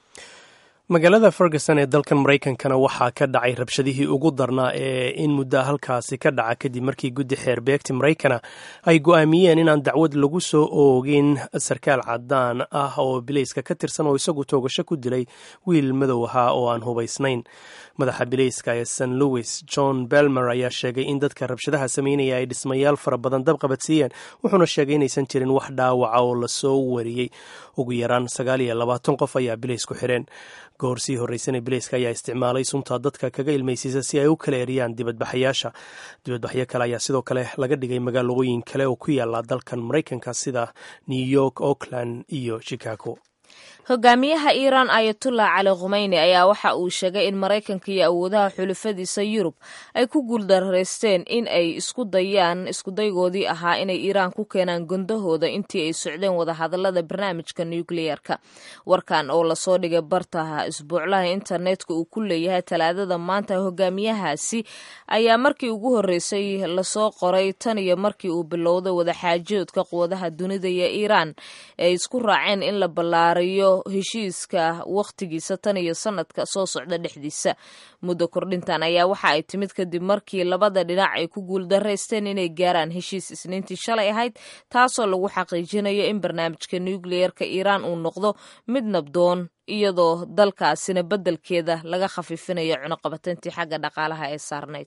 magaalada ferguson ee dalkan maraykankana waxaa ka dhacay rabshadihii ugu darnaa ee in muddaa halkaasi ka dhaca kadib markii guddi xeer beegti maraykana ay go'aamiyeen inaan dacwad lagu soo oogin sarkaal cadaan ah oo bilayska ka tirsan oo isagu toogasho ku dilay wiil madow ahaa oo aan hubaysnayn madaxa bilayska ee st louis john belmer ayaa sheegay in dadka rabshadaha sameynaya ay dhismayaal fara badan dabqabadsiiyeen wuxuuna sheegay inaysan jirin wax dhaawaca oo lasoo wariyey ugu yaraan sagaal iyo labaatan qof ayaa bilaysku xireen goor sii horreysana bilayska ayaa isticmaalay sunta dadka kaga ilmaysiisa si ay u kala eriyaan dibadbaxayaasha dibadbaxyo kale ayaa sidoo kale laga dhigay magaalooyin kale oo ku yaala dalkan maraykanka sida new york oakland iyo chicago hogaamiyaha iiraan ayatullah cali khumeyni ayaa waxa uu sheegay in maraykanka iyo awoodaha xulafadiisa yurub ay ku guuldaraysteen in ay isku dayaan iskudaygoodii ahaa inay iiraan ku keenaan gondahooda intii ay socdeen wadahadalada barnaamijka nukliyeerka warkan oo lasoo dhigay bartaha isbuuclaha internetka uu ku leeyahay talaadada maanta hogaamiyahaasi ayaa markii ugu horreysay lasoo qoray tan iyo markii uu bilowday wadaxaajoodka quwadaha dunida iyo iiraan ay isku raaceen in la ballaariyo heshiiska wakhtigiisa tan iyo sanadka soo socda dhexdiisa muddo kordhintan ayaa waxa ay timid kadib markii labada dhinac ay ku guuldaraysteen inay gaaraan heshiis isniintii shalay ahayd taasoo lagu xaqiijinayo in barnaamijka nukliyeerka iiraan uu noqdo mid nabdoon iyadoo dalkaasina beddelkeeda laga khafiifinayo cunuqabateyntii xagga dhaqaalaha ee saarnayd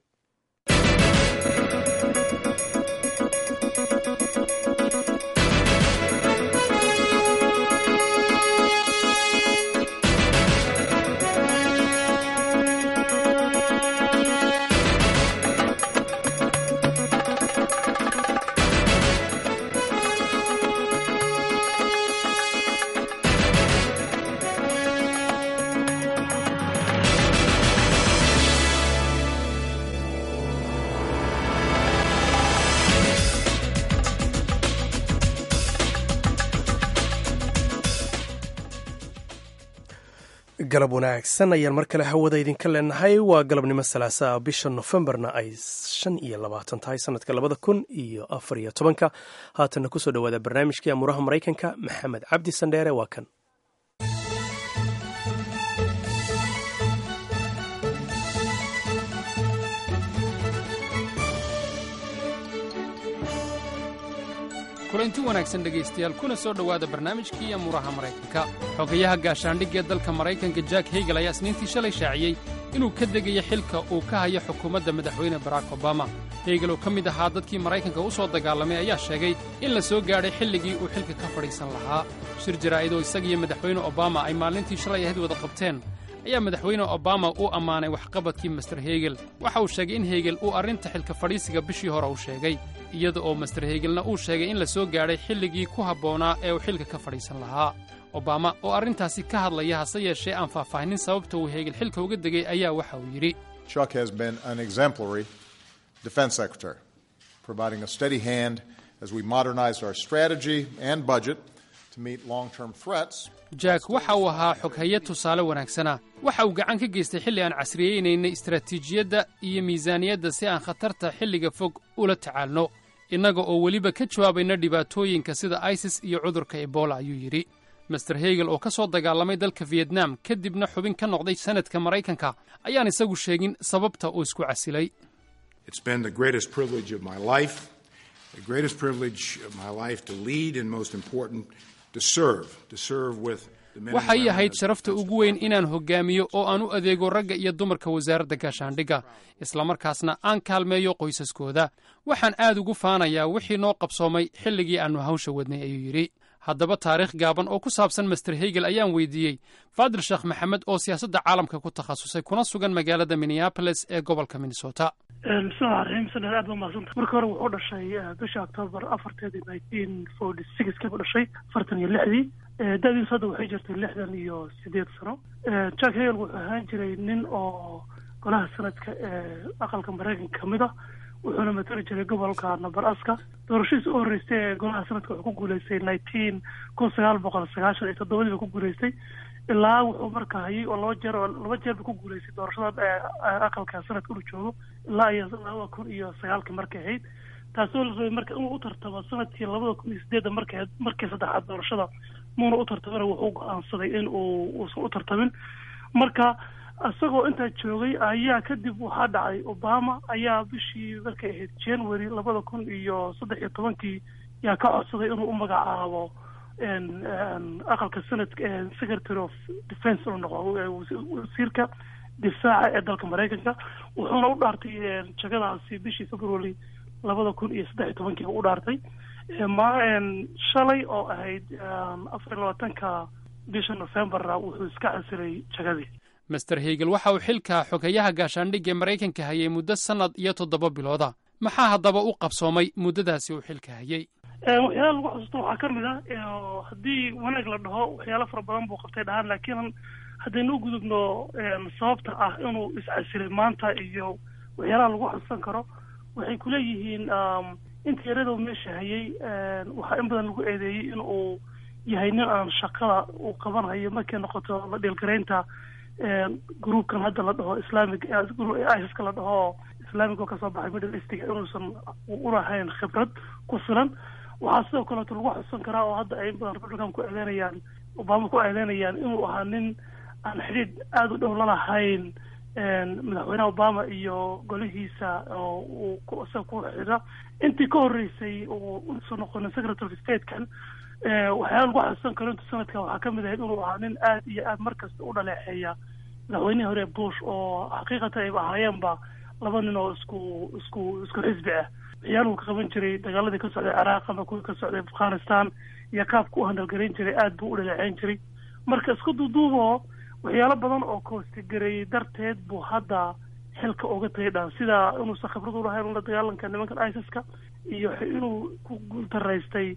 galab wanaagsan ayaan mar kale hawada idinka leenahay waa galabnimo salaasaa bisha nofembarna ay shan iyo labaatan tahay sanadka labada kun iyo afar iyo tobanka haatanna kusoo dhowaada barnaamijkii amuuraha maraykanka maxamed cabdi sandheere waa kan kulanti wanaagsan dhegaystayaal kuna soo dhowaada barnaamijkii amuuraha maraykanka xogayaha gaashaandhigga ee dalka maraykanka jack hegel ayaa isniintii shalay shaaciyey inuu ka degayo xilka uu ka hayo xukuumadda madaxweyne barack obama hegel oo ka mid ahaa dadkii maraykanka u soo dagaalamay ayaa sheegay in la soo gaadhay xilligii uu xilka ka fadhiisan lahaa shir jaraa'id oo isagiyo madaxweyne obama ay maalintii shalay ahayd wada qabteen ayaa madaxweyne obama u ammaanay waxqabadkii master hegel waxa uu sheegay in hegel uu arrinta xilka fadhiisiga bishii hore u sheegay iyada oo master hegelna uu sheegay in la soo gaadhay xilligii ku habboonaa ee uu xilka ka fadhiisan lahaa obama oo arrintaasi ka hadlaya hase yeeshee aan faahfaahinin sababta uu hegel xilka uga degay ayaa waxa uu yidhi Chuck has been an exemplary defense secretary, providing a steady hand as we modernize our strategy and budget to meet long-term threats. jack waxa uu ahaa xoghaye tusaale wanaagsana waxa uu gacan ka geystay xilli aan casriyeynaynay istaraatiijiyadda iyo miisaaniyadda si aan khatarta xilliga fog ula tacaalno innaga oo weliba ka jawaabayna dhibaatooyinka sida isis iyo cudurka ebola ayuu yidhi master hegel oo ka soo dagaalamay dalka vietnam kadibna xubin ka noqday sanadka maraykanka ayaan isagu sheegin sababta uu isku casilay It's been the greatest privilege of my life, the greatest privilege of my life to lead, and most important, to serve, to serve with the men and waxay women ahayd of sharafta ugu weyn inaan hoggaamiyo oo aan u adeego ragga iyo dumarka wasaaradda gaashaandhigga islamarkaasna aan kaalmeeyo qoysaskooda waxaan aad ugu faanayaa wixii noo qabsoomay xilligii aannu hawsha wadnay ayuu yidhi haddaba taariikh gaaban oo ku saabsan master hegel ayaan weydiiyey faadil sheekh maxamed oo siyaasadda caalamka ku takhasusay kuna sugan magaalada minneapolis ee gobolka minnesota bismillahi raxiim sanad aad ba mahadsanta marka hore wuxuu dhashay bisha octoobar afarteedii nineteen forty sixkii buu dhashay afartan iyo lixdii da-diisu hadda waxay jirtay lixdan iyo sideed sano jack hegel wuxuu ahaan jiray nin oo golaha sanadka ee aqalka maraykanka kamid ah wuxuuna matali jiray gobolka nabaraska doorashadiisa u horreystay ee golaha sanadka wuxuu ku guuleystay nineteen kun sagaal boqol sagaashan iyo toddobadii ba ku guuleystay ilaa wuxuu marka hayay oo laba jeer oo laba jeer ba ku guuleystay doorashada aqalka sanadka inuu joogo ilaa iyo laba kun iyo sagaalkii markay ahayd taasoo la rabay marka inuu u tartamo sanadkii labada kun iyo sideedda markay markii saddexaad doorashada muuna u tartamina wuxuu go-aansaday in uu uusan u tartamin marka isagoo intaa joogay ayaa kadib waxaa dhacay obama ayaa bishii markay ahayd january labada kun iyo saddex iyo tobankii yaa ka codsaday inuu u magacaabo aqalka sanadka secretary of defense inuu noqdo wasiirka difaaca ee dalka maraykanka wuxuuna u dhaartay jagadaasi bishii february labada kun iyo saddex iyo tobankiiba u dhaartay ma shalay oo ahayd afar iyo labaatanka bisha novemberna wuxuu iska casilay jagadii master hegel waxa uu xilka xogayaha gaashaandhigga ee maraykanka hayay muddo sannad iyo toddoba bilooda maxaa haddaba u qabsoomay muddadaasi uu xilka hayay waxyaala lagu xusuusto waxaa ka mid ah haddii wanaag la dhaho waxyaalo fara badan buu qabtay dhahaan laakiin haddaynu u gudubno sababta ah inuu iscasilay maanta iyo waxyaalaha lagu xusuusan karo waxay kuleeyihiin inta yaradoo meesha hayay waxaa in badan lagu eedeeyey in uu yahay nin aan shaqada uu qabanhayo markay noqoto la dhiilgaraynta groupkan hadda la dhaho islamic iska la dhaho islamic oo kasoo baxay middle eastiga inuusan ulahayn khibrad ku filan waxaa sidoo kaleeto lagu xusan karaa oo hadda ay in badan republican ku eedeynayaan obama ku eedeynayaan inuu ahaa nin aan xidhiidh aada u dhow lalahayn madaxweynaha obama iyo golihiisa oo uu isaga ku xidha intii ka horreysay uu usoo noqonin secretary of statekan waxyaala lagu xusan karo inta sanadka waxaa kamid ahayd inuu ahaa nin aad iyo aad markasta u dhaleexeeya madaxweynihii hore bush oo xaqiiqatan ayba ahaayeenba laba nin oo isku isku isku xisbi ah waxyaaluhu ka qaban jiray dagaaladii ka socday ciraaq ama kuwii ka socday afghanistan iyo qaabka u handalgarayn jiray aad buu u dhaleeceyn jiray marka isku duuduuboo waxyaalo badan oo koostigareeyey darteed buu hadda xilka uga tagay dhaan sida inuusan khibrad ulahayn la dagaalanka nimankan isiska iyo inuu ku guuldaraystay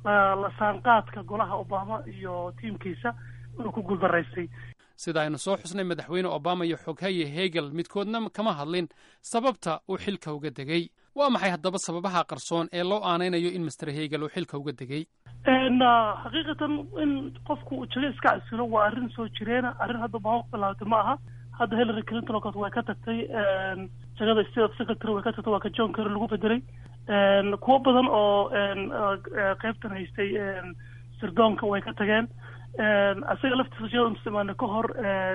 la saanqaadka golaha obama iyo tiimkiisa inuu ku guuldaraystay sida aynu soo xusnay madaxweyne obama iyo xoghaye hegel midkoodna kama hadlin sababta uu xilka uga degay waa maxay haddaba sababaha qarsoon ee loo aanaynayo in master hegel uu xilka uga degay xaqiiqatan in qofku uu jago iska casilo waa arrin soo jireena arrin hadda obama ku bilaawtay ma aha hadda hillary clinton oo kale way ka tagtay jagada state of secretary way ka tagtay waa ka john kerry lagu bedelay kuwo badan oo qeybtan haystay sirdoonka way ka tageen isaga laftiisa jagada intusimaana ka hor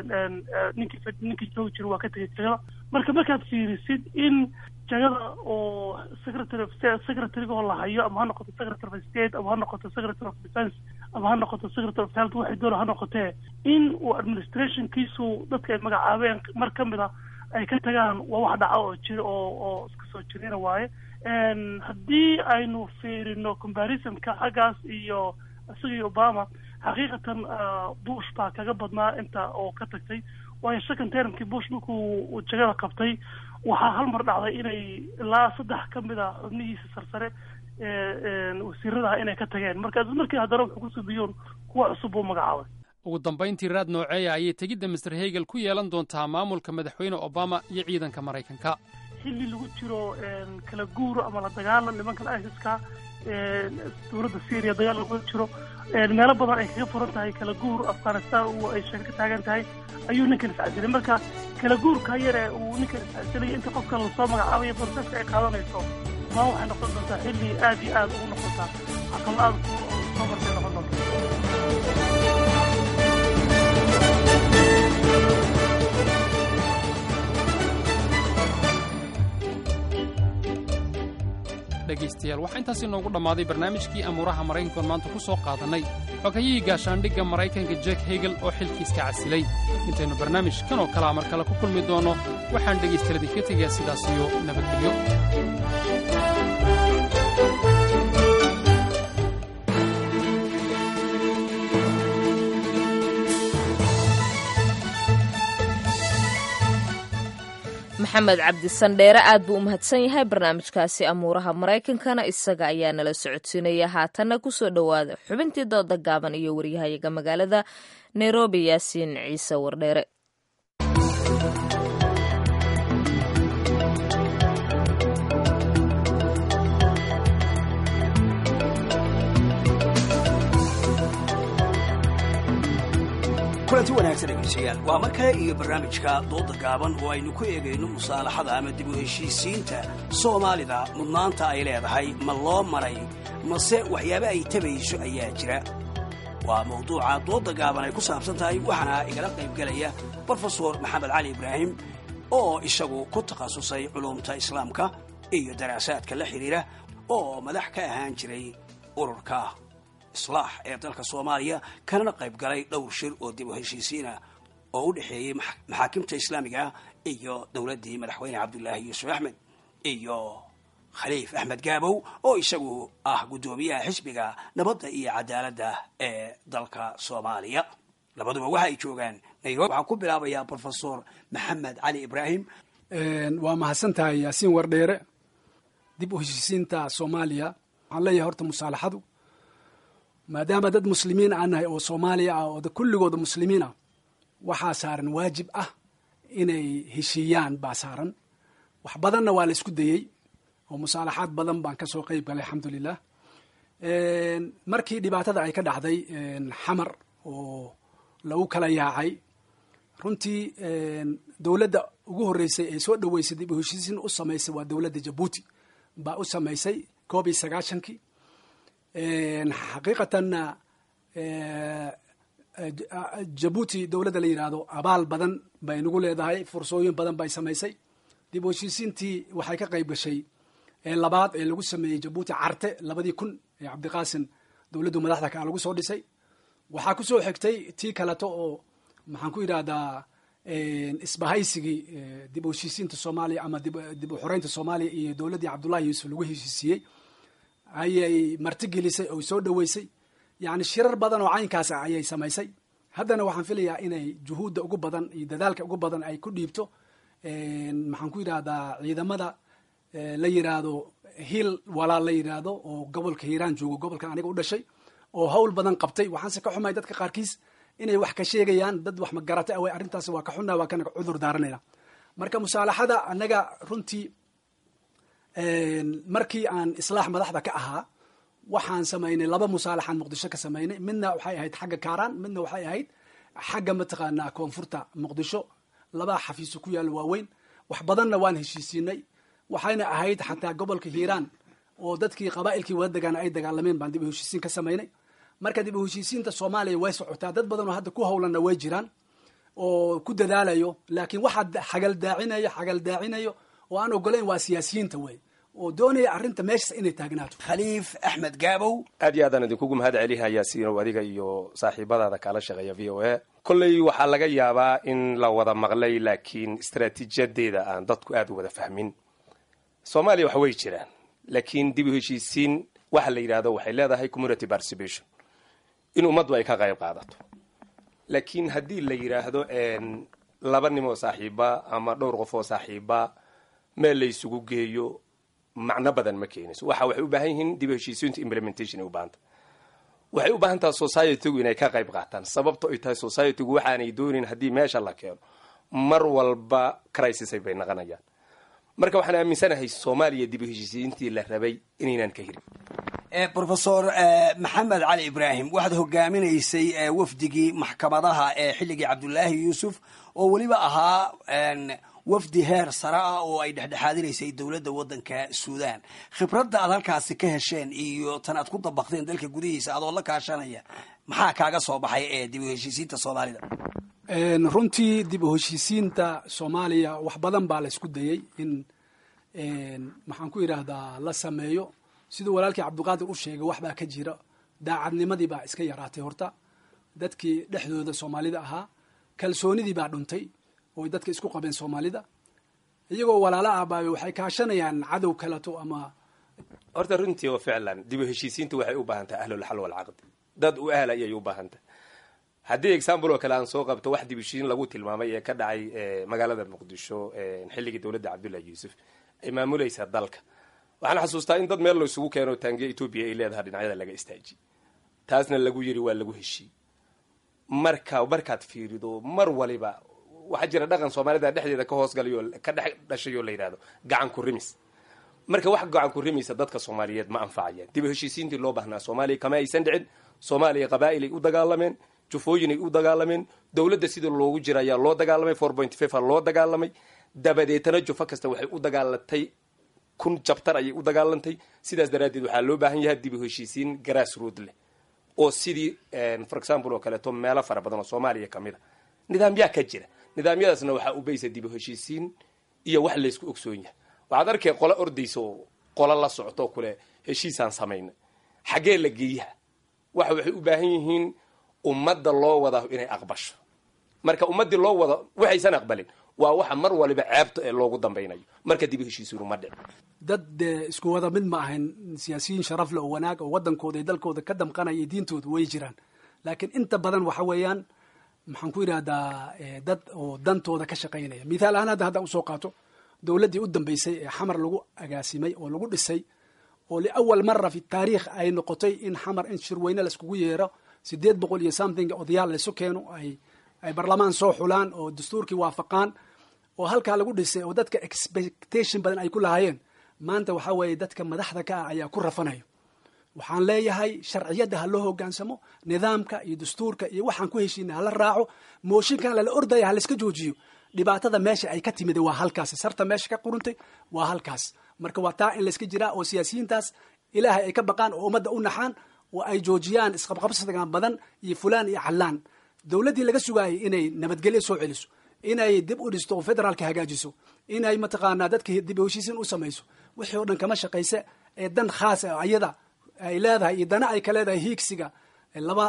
ninkii ninkii joogi jira waa ka tegay jagada marka markaad fiirisid in jagada oo secretary of secretaryga oo la hayo ama ha noqoto secretary of state ama ha noqoto secretary of defense ama ha noqoto secretary of health waxay doona ha noqotee in uu administrationkiisu dadka ay magacaabeen mar ka mid a ay ka tagaan waa wax dhaca oo jira oo oo iska soo jirina waaye haddii aynu fiirino comparisonka xaggaas iyo isaga iyo obama xaqiiqatan bush baa kaga badnaa inta oo ka tagtay waayo second termkii bush markuu jagada qabtay waxaa hal mar dhacday inay ilaa saddex ka mid a xubnihiisa sarsare wasiiradaha inay ka tageen marka markii haddana wuxuu ku subiyoon kuwa cusub buu magacaabay ugu dambayntii raad nooceeya ayay tegidda master hegel ku yeelan doontaa maamulka madaxweyne obama iyo ciidanka maraykanka xilli lagu jiro kala guur ama la dagaalan nimankan isis-ka dowladda syria dagaal lagu jiro meelo badan ay kaga furan tahay kala guur afghanistan uu ay sheeg ka taagan tahay ayuu ninkan iscasilay marka kala guurka yare uu ninkan iscasilay inta qofka lasoo magacaabaya borseska ay qaadanayso maa waxay noqon doontaa xilli aad iyo aad ugu noqotaa caqal aad soo martay noqon doonta dhegaystayaal waxaa intaasi noogu dhammaaday barnaamijkii amuuraha maraykankoon maanta ku soo qaadannay xogayihii gaashaandhigga maraykanka jek hegel oo xilkiiska casilay intaynu barnaamij kan oo kalea mar kale ku kulmi doonno waxaan dhegaystaladii ka tegayaa sidaas iyo nabadgelyo maxamed cabdisandheere aad buu u mahadsan yahay barnaamijkaasi amuuraha maraykankana isaga ayaa nala socodsiinaya haatanna kusoo dhowaada xubintii dooda gaaban iyo waryahayaga magaalada nairobi yaasiin ciise wardheere kulanti wanaagsan dhegeystayaal waa mar kale iyo barnaamijka dooda gaaban oo aynu ku eegayno musaalaxada ama dib u heshiisiinta soomaalida mudnaanta ay leedahay ma loo maray mase waxyaaba ay tabayso ayaa jira waa mawduuca dooda gaaban ay ku saabsan tahay waxaana igala qaybgelaya brofesor maxamed cali ibraahim oo isagu ku takhasusay culumta islaamka iyo daraasaadka la xidhiira oo madax ka ahaan jiray ururka islaax ee dalka soomaaliya kanana qayb galay dhowr shir oo dib u heshiisiina oo u dhexeeyey maxaakimta islaamiga iyo dowladdii madaxweyne cabdulaahi yuusuf axmed iyo khaliif axmed gaabow oo isagu ah guddoomiyaha xisbiga nabadda iyo cadaaladda ee dalka soomaaliya labaduba waxa ay joogaan nairobi waxaan ku bilaabayaa brofesor maxamed cali ibraahim waa mahadsan tahay yaasiin wardheere dib u heshiisiinta soomaaliya waxaan leeyahay horta musaalaxadu maadaama dad muslimiin aan nahay oo soomaaliya ah oo kulligooda muslimiin ah waxaa saaran waajib ah inay heshiiyaan baa saaran wax badanna waa la isku dayey oo musaalaxaad badan baan kasoo qeyb galay alxamdulilah markii dhibaatada ay ka dhacday xamar oo lagu kala yaacay runtii dowladda ugu horreysay ee soo dhoweysay dib u heshiisiin u samaysay waa dowladda jabuuti baa u samaysay koob iyo sagaashankii xaqiiqatanna jabuuti dowladda la yidhaahdo abaal badan bay nagu leedahay fursooyin badan bay samaysay dib u heshiisiintii waxay ka qayb gashay ee labaad ee lagu sameeyey jabuuti carte labadii kun ee cabdiqaasim dowladdu madaxda kaa lagu soo dhisay waxaa kusoo xigtay tii kaleto oo maxaan ku yidhahdaa isbahaysigii dib u heshiisiinta soomaaliya ama dib u xoreynta soomaaliya iyo dowladdii cabdullahi yuusuf lagu heshiisiiyey ayay martigelisay oo soo dhoweysay yani shirar badan oo caynkaas ah ayay samaysay haddana waxaan filayaa inay juhuudda ugu badan iyo dadaalka ugu badan ay ku dhiibto maxaan ku yidhahdaa ciidamada la yidhaahdo hiil walaal la yidhaahdo oo gobolka hiiraan joogo gobolkan aniga u dhashay oo hawl badan qabtay waxaanse ka xumay dadka qaarkiis inay wax ka sheegayaan dad wax magarata away arrintaas waa ka xunaa waa kana cudur daaranayna marka musaalaxada annaga runtii markii aan islaax madaxda ka ahaa waxaan samaynay laba musaalaxaan muqdisho ka samaynay midna waxay ahayd xagga kaaraan midna waxay ahayd xagga mataqaanaa koonfurta muqdisho labaa xafiiso ku yaalla waaweyn wax badanna waan heshiisiinay waxayna ahayd xataa gobolka hiiraan oo dadkii qabaa'ilkii wada degaana ay dagaalameen baan dib u heshiisiin ka samaynay marka dib u heshiisiinta soomaaliya way socotaa dad badan oo hadda ku howlanna way jiraan oo ku dadaalayo laakiin waxaa xagaldaacinayo xagaldaacinayo oo aan ogolayn waa siyaasiyiinta wey oo doonaya arrinta meeshas inay taagnaato khaliif axmed gaabow aad iyo aadaan idinkugu mahad celihayaa siinow adiga iyo saaxiibadaada kaala shaqeeya v o a kolley waxaa laga yaabaa in la wada maqlay laakiin istaraatiijiyadeeda aan dadku aada u wada fahmin soomaaliya wax way jiraan laakiin dib u heshiisiin waxa la yidhahdo waxay leedahay community participation in ummaddu ay ka qayb qaadato laakiin haddii la yidhaahdo laba nim oo saaxiiba ama dhowr qof oo saaxiiba meel la isugu geeyo macno badan ma keenayso waxa waxay u baahan yihiin dib u heshiisiintu implementation ay u baahanta waxay u baahan tahay societygu inay ka qayb qaataan sababto ay tahay societygu waxaanay doonin haddii meesha la keeno mar walba crisisay bay naqanayaan marka waxaan aaminsanahay soomaaliya dib u heshiisiintii la rabay inaynan ka hirin rofesor maxamed cali ibraahim waxaad hogaaminaysay wafdigii maxkamadaha ee xilligii cabdulaahi yuusuf oo weliba ahaa wafdi heer sare ah oo ay dhexdhexaadinaysay dowladda waddanka suudaan khibradda aad halkaasi ka hesheen iyo tan aad ku dabaqdeen dalka gudihiisa adoo la kaashanaya maxaa kaaga soo baxay ee dib u heshiisiinta soomaalida runtii dib u heshiisiinta soomaaliya wax badan baa la isku dayey in maxaan ku idhaahdaa la sameeyo siduu walaalkii cabdiqaadir u sheegay wax baa ka jira daacadnimadii baa iska yaraatay horta dadkii dhexdooda soomaalida ahaa kalsoonidii baa dhuntay oo dadka isku qabeen soomaalida iyagoo walaalo ahbaabe waxay kaashanayaan cadow kaleto ama horta runtii oo ficlan dib u heshiisiintu waxay u baahan tahay ahlulxal walcaqdi dad u ahla ayay u baahan tahay haddii example oo kale aan soo qabto wax dib u heshiisiin lagu tilmaamay ee ka dhacay magaalada muqdisho xilligii dowladda cabdullahi yuusuf ay maamulaysa dalka waxaan xasuustaa in dad meel la isugu keeno taangiya etoobiya ay leedahay dhinacyada laga istaajiy taasna lagu yiri waa lagu heshiiy marka markaad fiirido mar waliba waxaa jira dhaqan soomaalida dhexdeeda ka hoosgalayo ka dhex dhashay oo la yidhahdo gacan ku rimis marka wax gacan ku rimaysa dadka soomaaliyeed ma anfacayaan dib u heshiisiintii loo baahnaa soomaaliya kama aysan dhicin soomaaliya qabaa'ilay u dagaalameen jufooyinay u dagaalameen dowladda sidii loogu jira ayaa loo dagaalamay four point five a loo dagaalamay dabadeetana jufo kasta waxay u dagaalantay kun jabtar ayay u dagaalantay sidaas daraaddeed waxaa loo baahan yahay dib u heshiisiin grass road leh oo sidii for example oo kaleeto meelo fara badan oo soomaaliya ka mid a nidaamyaa ka jira nidaamyadaasna waxaa u baysa dib u heshiisiin iyo wax laysku ogsoon yahay waxaad arkay qolo ordaysa oo qolo la socto kule heshiisaan samayna xaggee la geeyaha waxa waxay u baahan yihiin ummadda loo wada inay aqbasho marka ummaddii loo wada waxaysan aqbalin waa waxa mar waliba ceebta ee loogu dambaynayo marka dib u heshiisiinu ma dhicin dad dee isku wada mid ma ahayn siyaasiyiin sharaf le oo wanaag oo waddankooda iyo dalkooda ka damqanaya iyo diintooda way jiraan laakiin inta badan waxa weeyaan maxaan ku yidhahdaa dad oo dantooda ka shaqaynaya mithaal ahaan hadda hadda usoo qaato dowladdii u dambeysay ee xamar lagu agaasimay oo lagu dhisay oo liawal mara fi taariikh ay noqotay in xamar in shirweyne laiskugu yeero sideed boqol iyo something odayaal laysu keeno ay ay barlamaan soo xulaan oo dastuurkii waafaqaan oo halkaa lagu dhisay oo dadka expectation badan ay ku lahaayeen maanta waxaa weeye dadka madaxda ka ah ayaa ku rafanayo waxaan leeyahay sharciyadda ha loo hogaansamo nidaamka iyo dastuurka iyo waxaan ku heshiina hala raaco mooshinkan lala ordaya halaiska joojiyo dhibaatada meesha ay ka timid waa halkaas sarta meesha ka quruntay waa halkaas marka waa taa in layska jiraa oo siyaasiyiintaas ilaahay ay ka baqaan oo ummadda u naxaan oo ay joojiyaan isqabqabsigan badan iyo fulaan iyo callaan dowladdii laga sugaayay inay nabadgelyo soo celiso inay dib u dhisto oo federaalka hagaajiso inay mataqaanaa dadka dib u heshiisiin u samayso wixii oo dhan kama shaqayse ee dan khaasa ayada ay leedahay iyo dana ay ka leedahay hiigsiga laba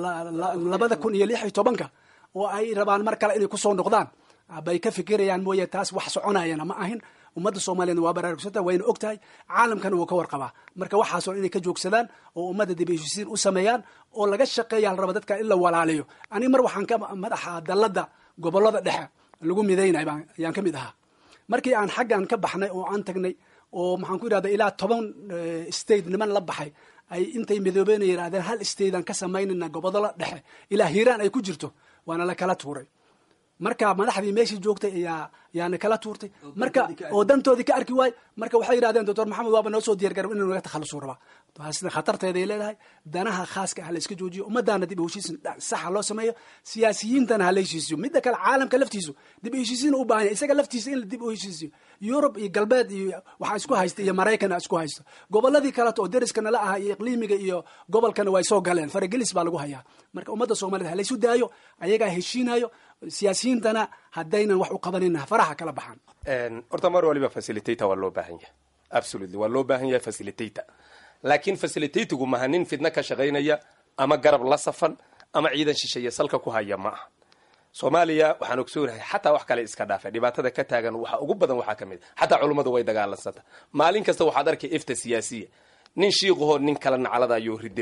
labada kun iyo lix iyo tobanka oo ay rabaan mar kale inay kusoo noqdaan bay ka fikirayaan mooye taas wax soconayana ma ahin ummadda soomaaliyana waa baraarugsanta wayna og tahay caalamkana wuu ka warqabaa marka waxaasoo inay ka joogsadaan oo ummadda dib heshiisiin u sameeyaan oo laga shaqeeya la raba dadka in la walaaliyo aniga mar waxaan ka madaxa dalladda gobollada dhexe lagu midaynay baan ayaan ka mid ahaa markii aan xaggan ka baxnay oo aan tagnay oo maxaan ku yidhahda ilaa toban state niman la baxay ay intay midoobeen yidhahdeen hal statean ka samaynayna gobollada dhexe ilaa hiiraan ay ku jirto waana la kala tuuray marka madaxdii meeshii joogtay ayaa yaana kala tuurtay marka oo dantoodii ka arki waay marka waxay yidhahdeen doctor maxamed waaba noo soo diyar garab inuu naga takhalusu rabaa taasna khatarteeday leedahay danaha khaaska ah la iska joojiyo ummadaana dib u heshiisin saxa loo sameeyo siyaasiyiintana ha la heshiisiyo midda kale caalamka laftiisu dib u heshiisiin u baahan yahay isaga laftiisa in la dib u heshiisiyo yurub iyo galbeed iyo waxaa isku haysta iyo maraykan isku haysto gobolladii kaleto oo deriskana la aha iyo iqliimiga iyo gobolkana way soo galeen faragelis baa lagu hayaa marka ummadda soomaaliyed ha laysu daayo ayagaa heshiinayo siyaasiyiintana haddaynan wax u qabanina faraha kala baxaan horta mar waliba facilitator waa loo baahan yahay absolutely waa loo baahan yahay facilitator laakiin facilitatigu maha nin fidno ka shaqaynaya ama garab la safan ama ciidan shisheeye salka ku haya ma aha soomaaliya waxaan ogsoonahay xataa wax kale iska dhaafa dhibaatada ka taagan waxa ugu badan waxaa ka mid a xataa culummadu way dagaalansanta maalin kasta waxaad arkay ifta siyaasiya nin shiiqahoo nin kala naclada ayuu ridinaya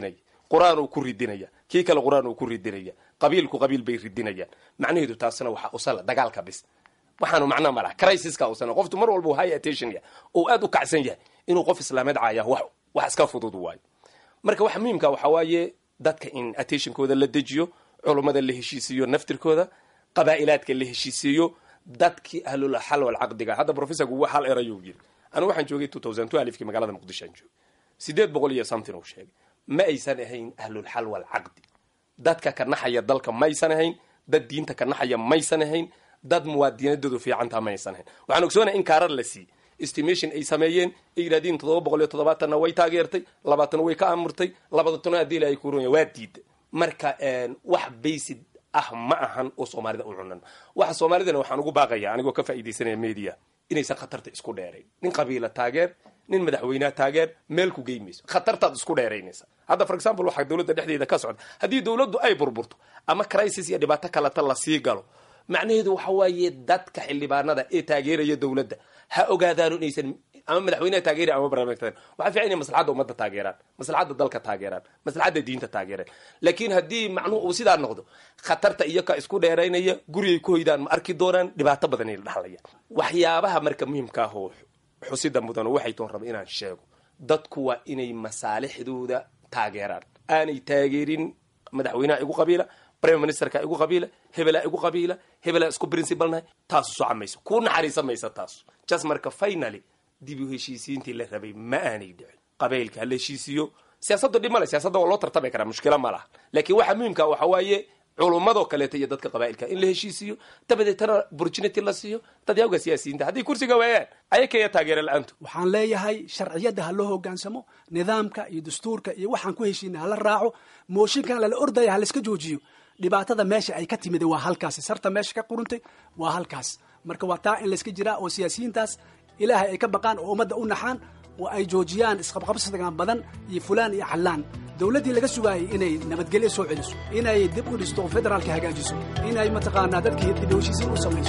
qur-aan uu ku ridinaya kii kale qur-aan uu ku ridinaya qabiilku qabiil bay ridinayaan macnaheedu taasina waxaa usala dagaalka bis waxaanu macnaa ma laha crisiska usana qoftu mar walba high attention yahay oo aad u kacsan yahay inuu qof islaameed caaya wax wax iska fudud waayo marka waxa muhiimka waxaa waaye dadka in attentionkooda la dejiyo culummada la heshiisiiyo naftirkooda qabaa'ilaadka la heshiisiiyo dadkii ahlul xal wal caqdiga hadda professorku hal erayuu yiri anigu waxaan joogay two thousand two alifkii magaalada muqdisho aan joogay sideed boqol iyo something uu sheegay ma aysan ahayn ahlul xal wal caqdi dadka ka naxaya dalka maysan ahayn dad diinta ka naxaya maysan ahayn dad muwaadinadoodu fiicantaa maysan ahayn waxaan ogsoonahay in kaarar la siiyey estimation ay sameeyeen ay yidhahdeen toddoba boqol iyo toddobaatanna way taageertay labaatan way ka amurtay labadatan haddii la ay kuuranya waa diiday marka wax baysid ah ma ahan oo soomaalida u cunan waxa soomaalidana waxaan ugu baaqaya anigoo ka faa'iidaysanaya media inaysan khatarta isku dheerayn nin qabiila taageer nin madaxweyneha taageer meel ku geymayso khatartaad isku dheeraynaysa hadda for example waxaa dowladda dhexdeeda ka socda haddii dowladdu ay burburto ama crisis iyo dhibaato kaleta lasii galo macnaheedu waxa waaye dadka xildhibaanada ee taageeraya dowladda ha ogaadaano inaysan ama madaxweyneha taageera ama barlamantan waxaa fiican inay maslaxadda ummadda taageeraan maslaxadda dalka taageeraan maslaxadda diinta taageeraan laakiin haddii macnuhu uu sidaa noqdo khatarta iyo ka isku dheeraynaya gurigay ku hoydaan ma arki doonaan dhibaato badan ay la dhaxlayaan waxyaabaha marka muhiimka ah oo xusida mudan waxay toon raba inaan sheego dadku waa inay masaalixdooda taageeraan aanay taageerin madaxweynaha igu qabiila prime ministerka igu qabiila hebelaa igu qabiila hebelaa isku principalnahay taasu soca mayso kuu naxariisan maysa taasu jas marka finally dib u heshiisiintii la rabay ma aanay dhicin qabaylka ha la heshiisiiyo siyaasaddu dhib male siyaasadda waa loo tartami karaa mushkila ma laha laakiin waxa muhiimka waxa waaye culummadoo kaleeta iyo dadka qabaa'ilka in la heshiisiiyo dabadeetana opportunity la siiyo dadyawga siyaasiyiinta hadday kursiga waayaan ayakaya taageera la-aantu waxaan leeyahay sharciyadda ha loo hogaansamo nidaamka iyo dastuurka iyo waxaan ku heshiina hala raaco mooshinkan lala ordaya ha layska joojiyo dhibaatada meesha ay ka timid waa halkaas sarta meesha ka quruntay waa halkaas marka waa taa in layska jiraa oo siyaasiyiintaas ilaahay ay ka baqaan oo ummadda u naxaan oo ay joojiyaan isqabqabsigan badan iyo fulaan iyo xallaan dowladdii laga sugaayay inay nabadgelyo soo celiso inay dib u dhisto federaalka hagaajiso inay mataqaanaa dadkii dib u heshiisiin u samayso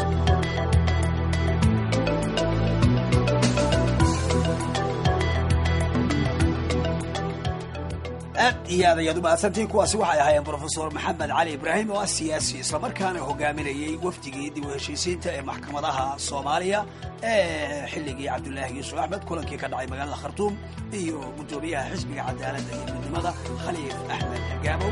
aad iyo aad ayaad u mahadsantihiin kuwaasi waxay ahaayeen brofesor maxamed cali ibraahim oo ah siyaasi islamarkaana hogaaminayay wafdigii dib u heshiisiinta ee maxkamadaha soomaaliya ee xilligii cabdulaahi yuusuf axmed kulankii ka dhacay magaalada khartuum iyo guddoomiyaha xisbiga cadaaladda iyo midnimada khaliif axmed gaabow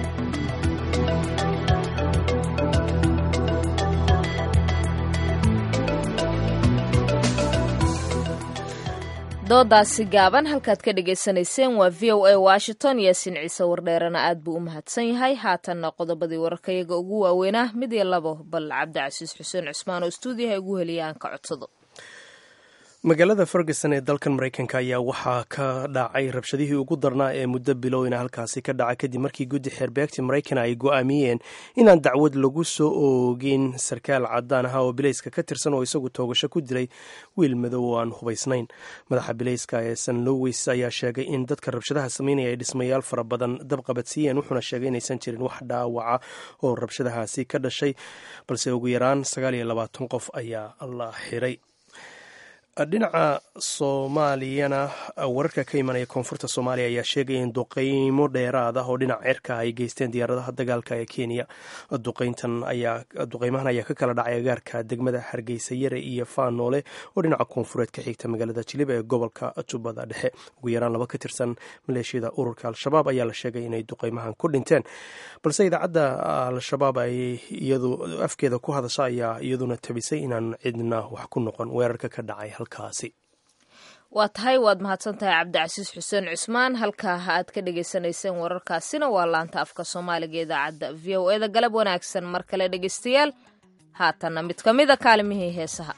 doodaasi gaaban halkaad ka dhagaysanayseen waa v o a washington yaasiin ciise wardheerana aad buu u mahadsan yahay haatanna qodobadii wararkayaga ugu waaweynaa mid iyo labo bal cabdicasiis xuseen cusmaan oo stuudiyaha ugu heliya aan ka codsado magaalada ferguson ee dalkan maraykanka ayaa waxaa ka dhacay rabshadihii ugu darnaa ee muddo bilowna halkaasi ka dhaca kadib markii guddi xeerbeegta maraykan ay go'aamiyeen inaan dacwad lagu soo oogin sarkaal cadaan aha oo bilayska ka tirsan oo isagu toogasho ku dilay wiil madow oo aan hubaysnayn madaxa bilayska ee san lowis ayaa sheegay in dadka rabshadaha sameynaya ay dhismayaal fara badan dabqabadsiiyeen wuxuuna sheegay inaysan jirin wax dhaawaca oo rabshadahaasi ka dhashay balse ugu yaraan sagaal iyo labaatan qof ayaa la xiray dhinaca soomaaliyana wararka ka imanaya koonfurta soomaaliya ayaa sheegaya in duqeymo dheeraad ah oo dhinaca cirka ay geysteen diyaaradaha dagaalka ee kenya duqeymahan ayaa ka kala dhacay agaarka degmada hargeysa yare iyo faanoole oo dhinaca koonfureed ka xigta magaalada jilib ee gobolka jubbada dhexe ugu yaraan laba ka tirsan maleeshiyada ururka al-shabaab ayaa la sheegay inay duqeymahan ku dhinteen balse idaacadda al-shabaab ay iyadu afkeeda ku hadasha ayaa iyaduna tabisay inaan cidna wax ku noqon weerarka ka dhacay waa tahay waad mahadsan tahay cabdicasiis xuseen cusmaan halkaa aad ka dhagaysanayseen wararkaasina waa laanta afka soomaaliga idaacadda v o eda galab wanaagsan mar kale dhegaystayaal haatanna mid ka mida kaalimihii heesaha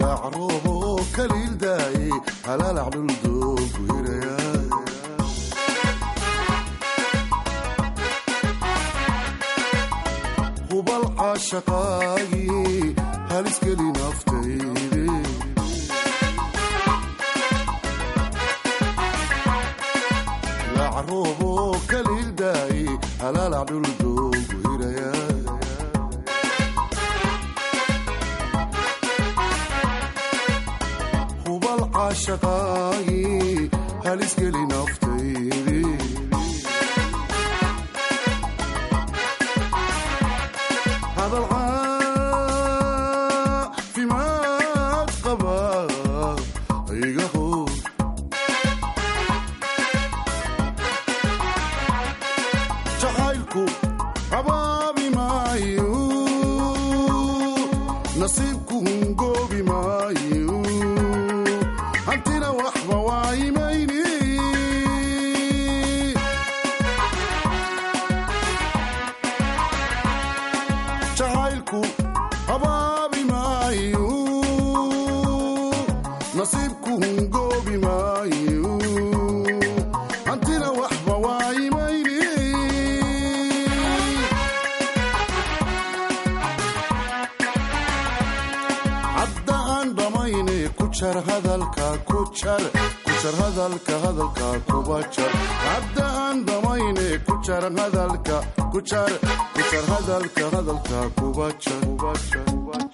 lacroobo kaliildaaye halaalac dhuldoogu hiraya hubal caashaqaagii haliskeli naftayde lacroobo kaliildaaye halaalac dhuldoogu hiraya hubal caashaqaagii haliskeli naftayde hadal caafimaad qaba iga hor jacaylku habaabi maayo nasiibku hungoobi maayo hantina waxba waayimayni jacaylku habaabi maayo nasiibku hungoobi maayo hantina waxba waayimayni hadda aan dhammayne ku jar hadalka ku jar ku jar hadalka hadalka kuba jar hadda aan dhammayne ku jar hadalka ku jar ku jar hadalka hadalka kuba jar kuba jar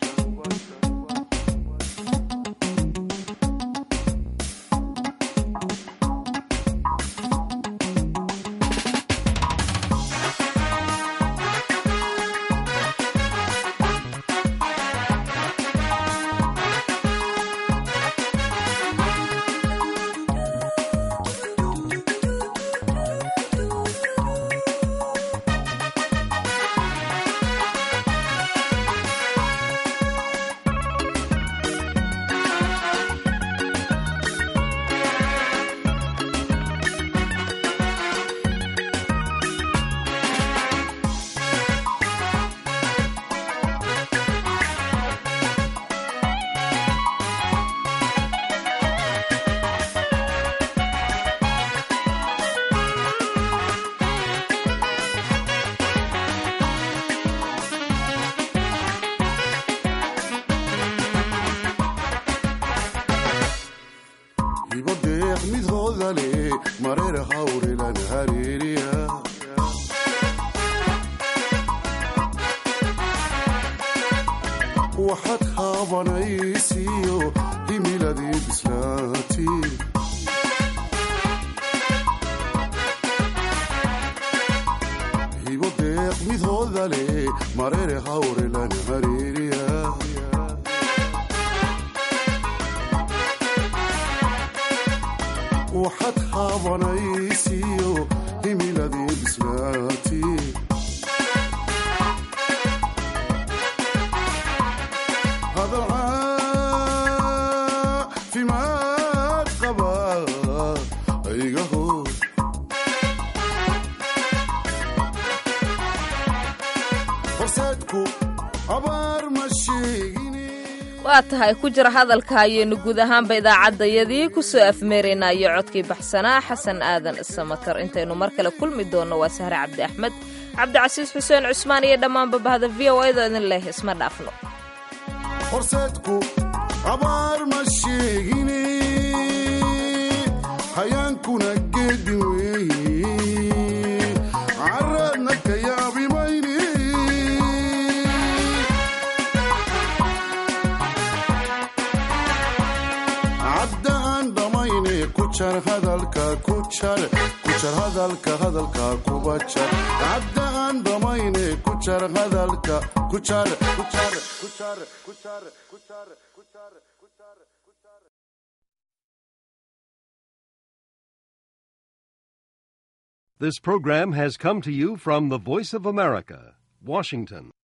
ibo deeq mid hooda leh mareer hawrilan hareeriya waxaad haabanaysiyo himiladii bislaati ibo deeq mid hooda leh mareer hawrilan hareeriya waxaad haabanaysiyo himiladii bislaati hadal caafimaad qaba iga hor horseedku abaar ma sheegin waa tahay ku jira hadalka ayaynu guud ahaanba idaacaddayadii ku soo afmeeraynaa iyo codkii baxsanaa xasan aadan isamatar intaynu mar kale kulmi doonno waa sahre cabdi axmed cabdicasiis xuseen cusmaan iyo dhammaanba bahda v o edo idin leh isma dhaafno horseedku abaar ma sheegine hayaankuna geedi weeye caraadna ka yaabi mayne cadda aan dhammayne ku jar hadalka ku jar ku jar hadalka hadalka kuba jar cadda aan dhammayne ku jar hadalka ku jar ku jar ku jar ku jar ku jar ku jar This program has come to you from the Voice of America, Washington.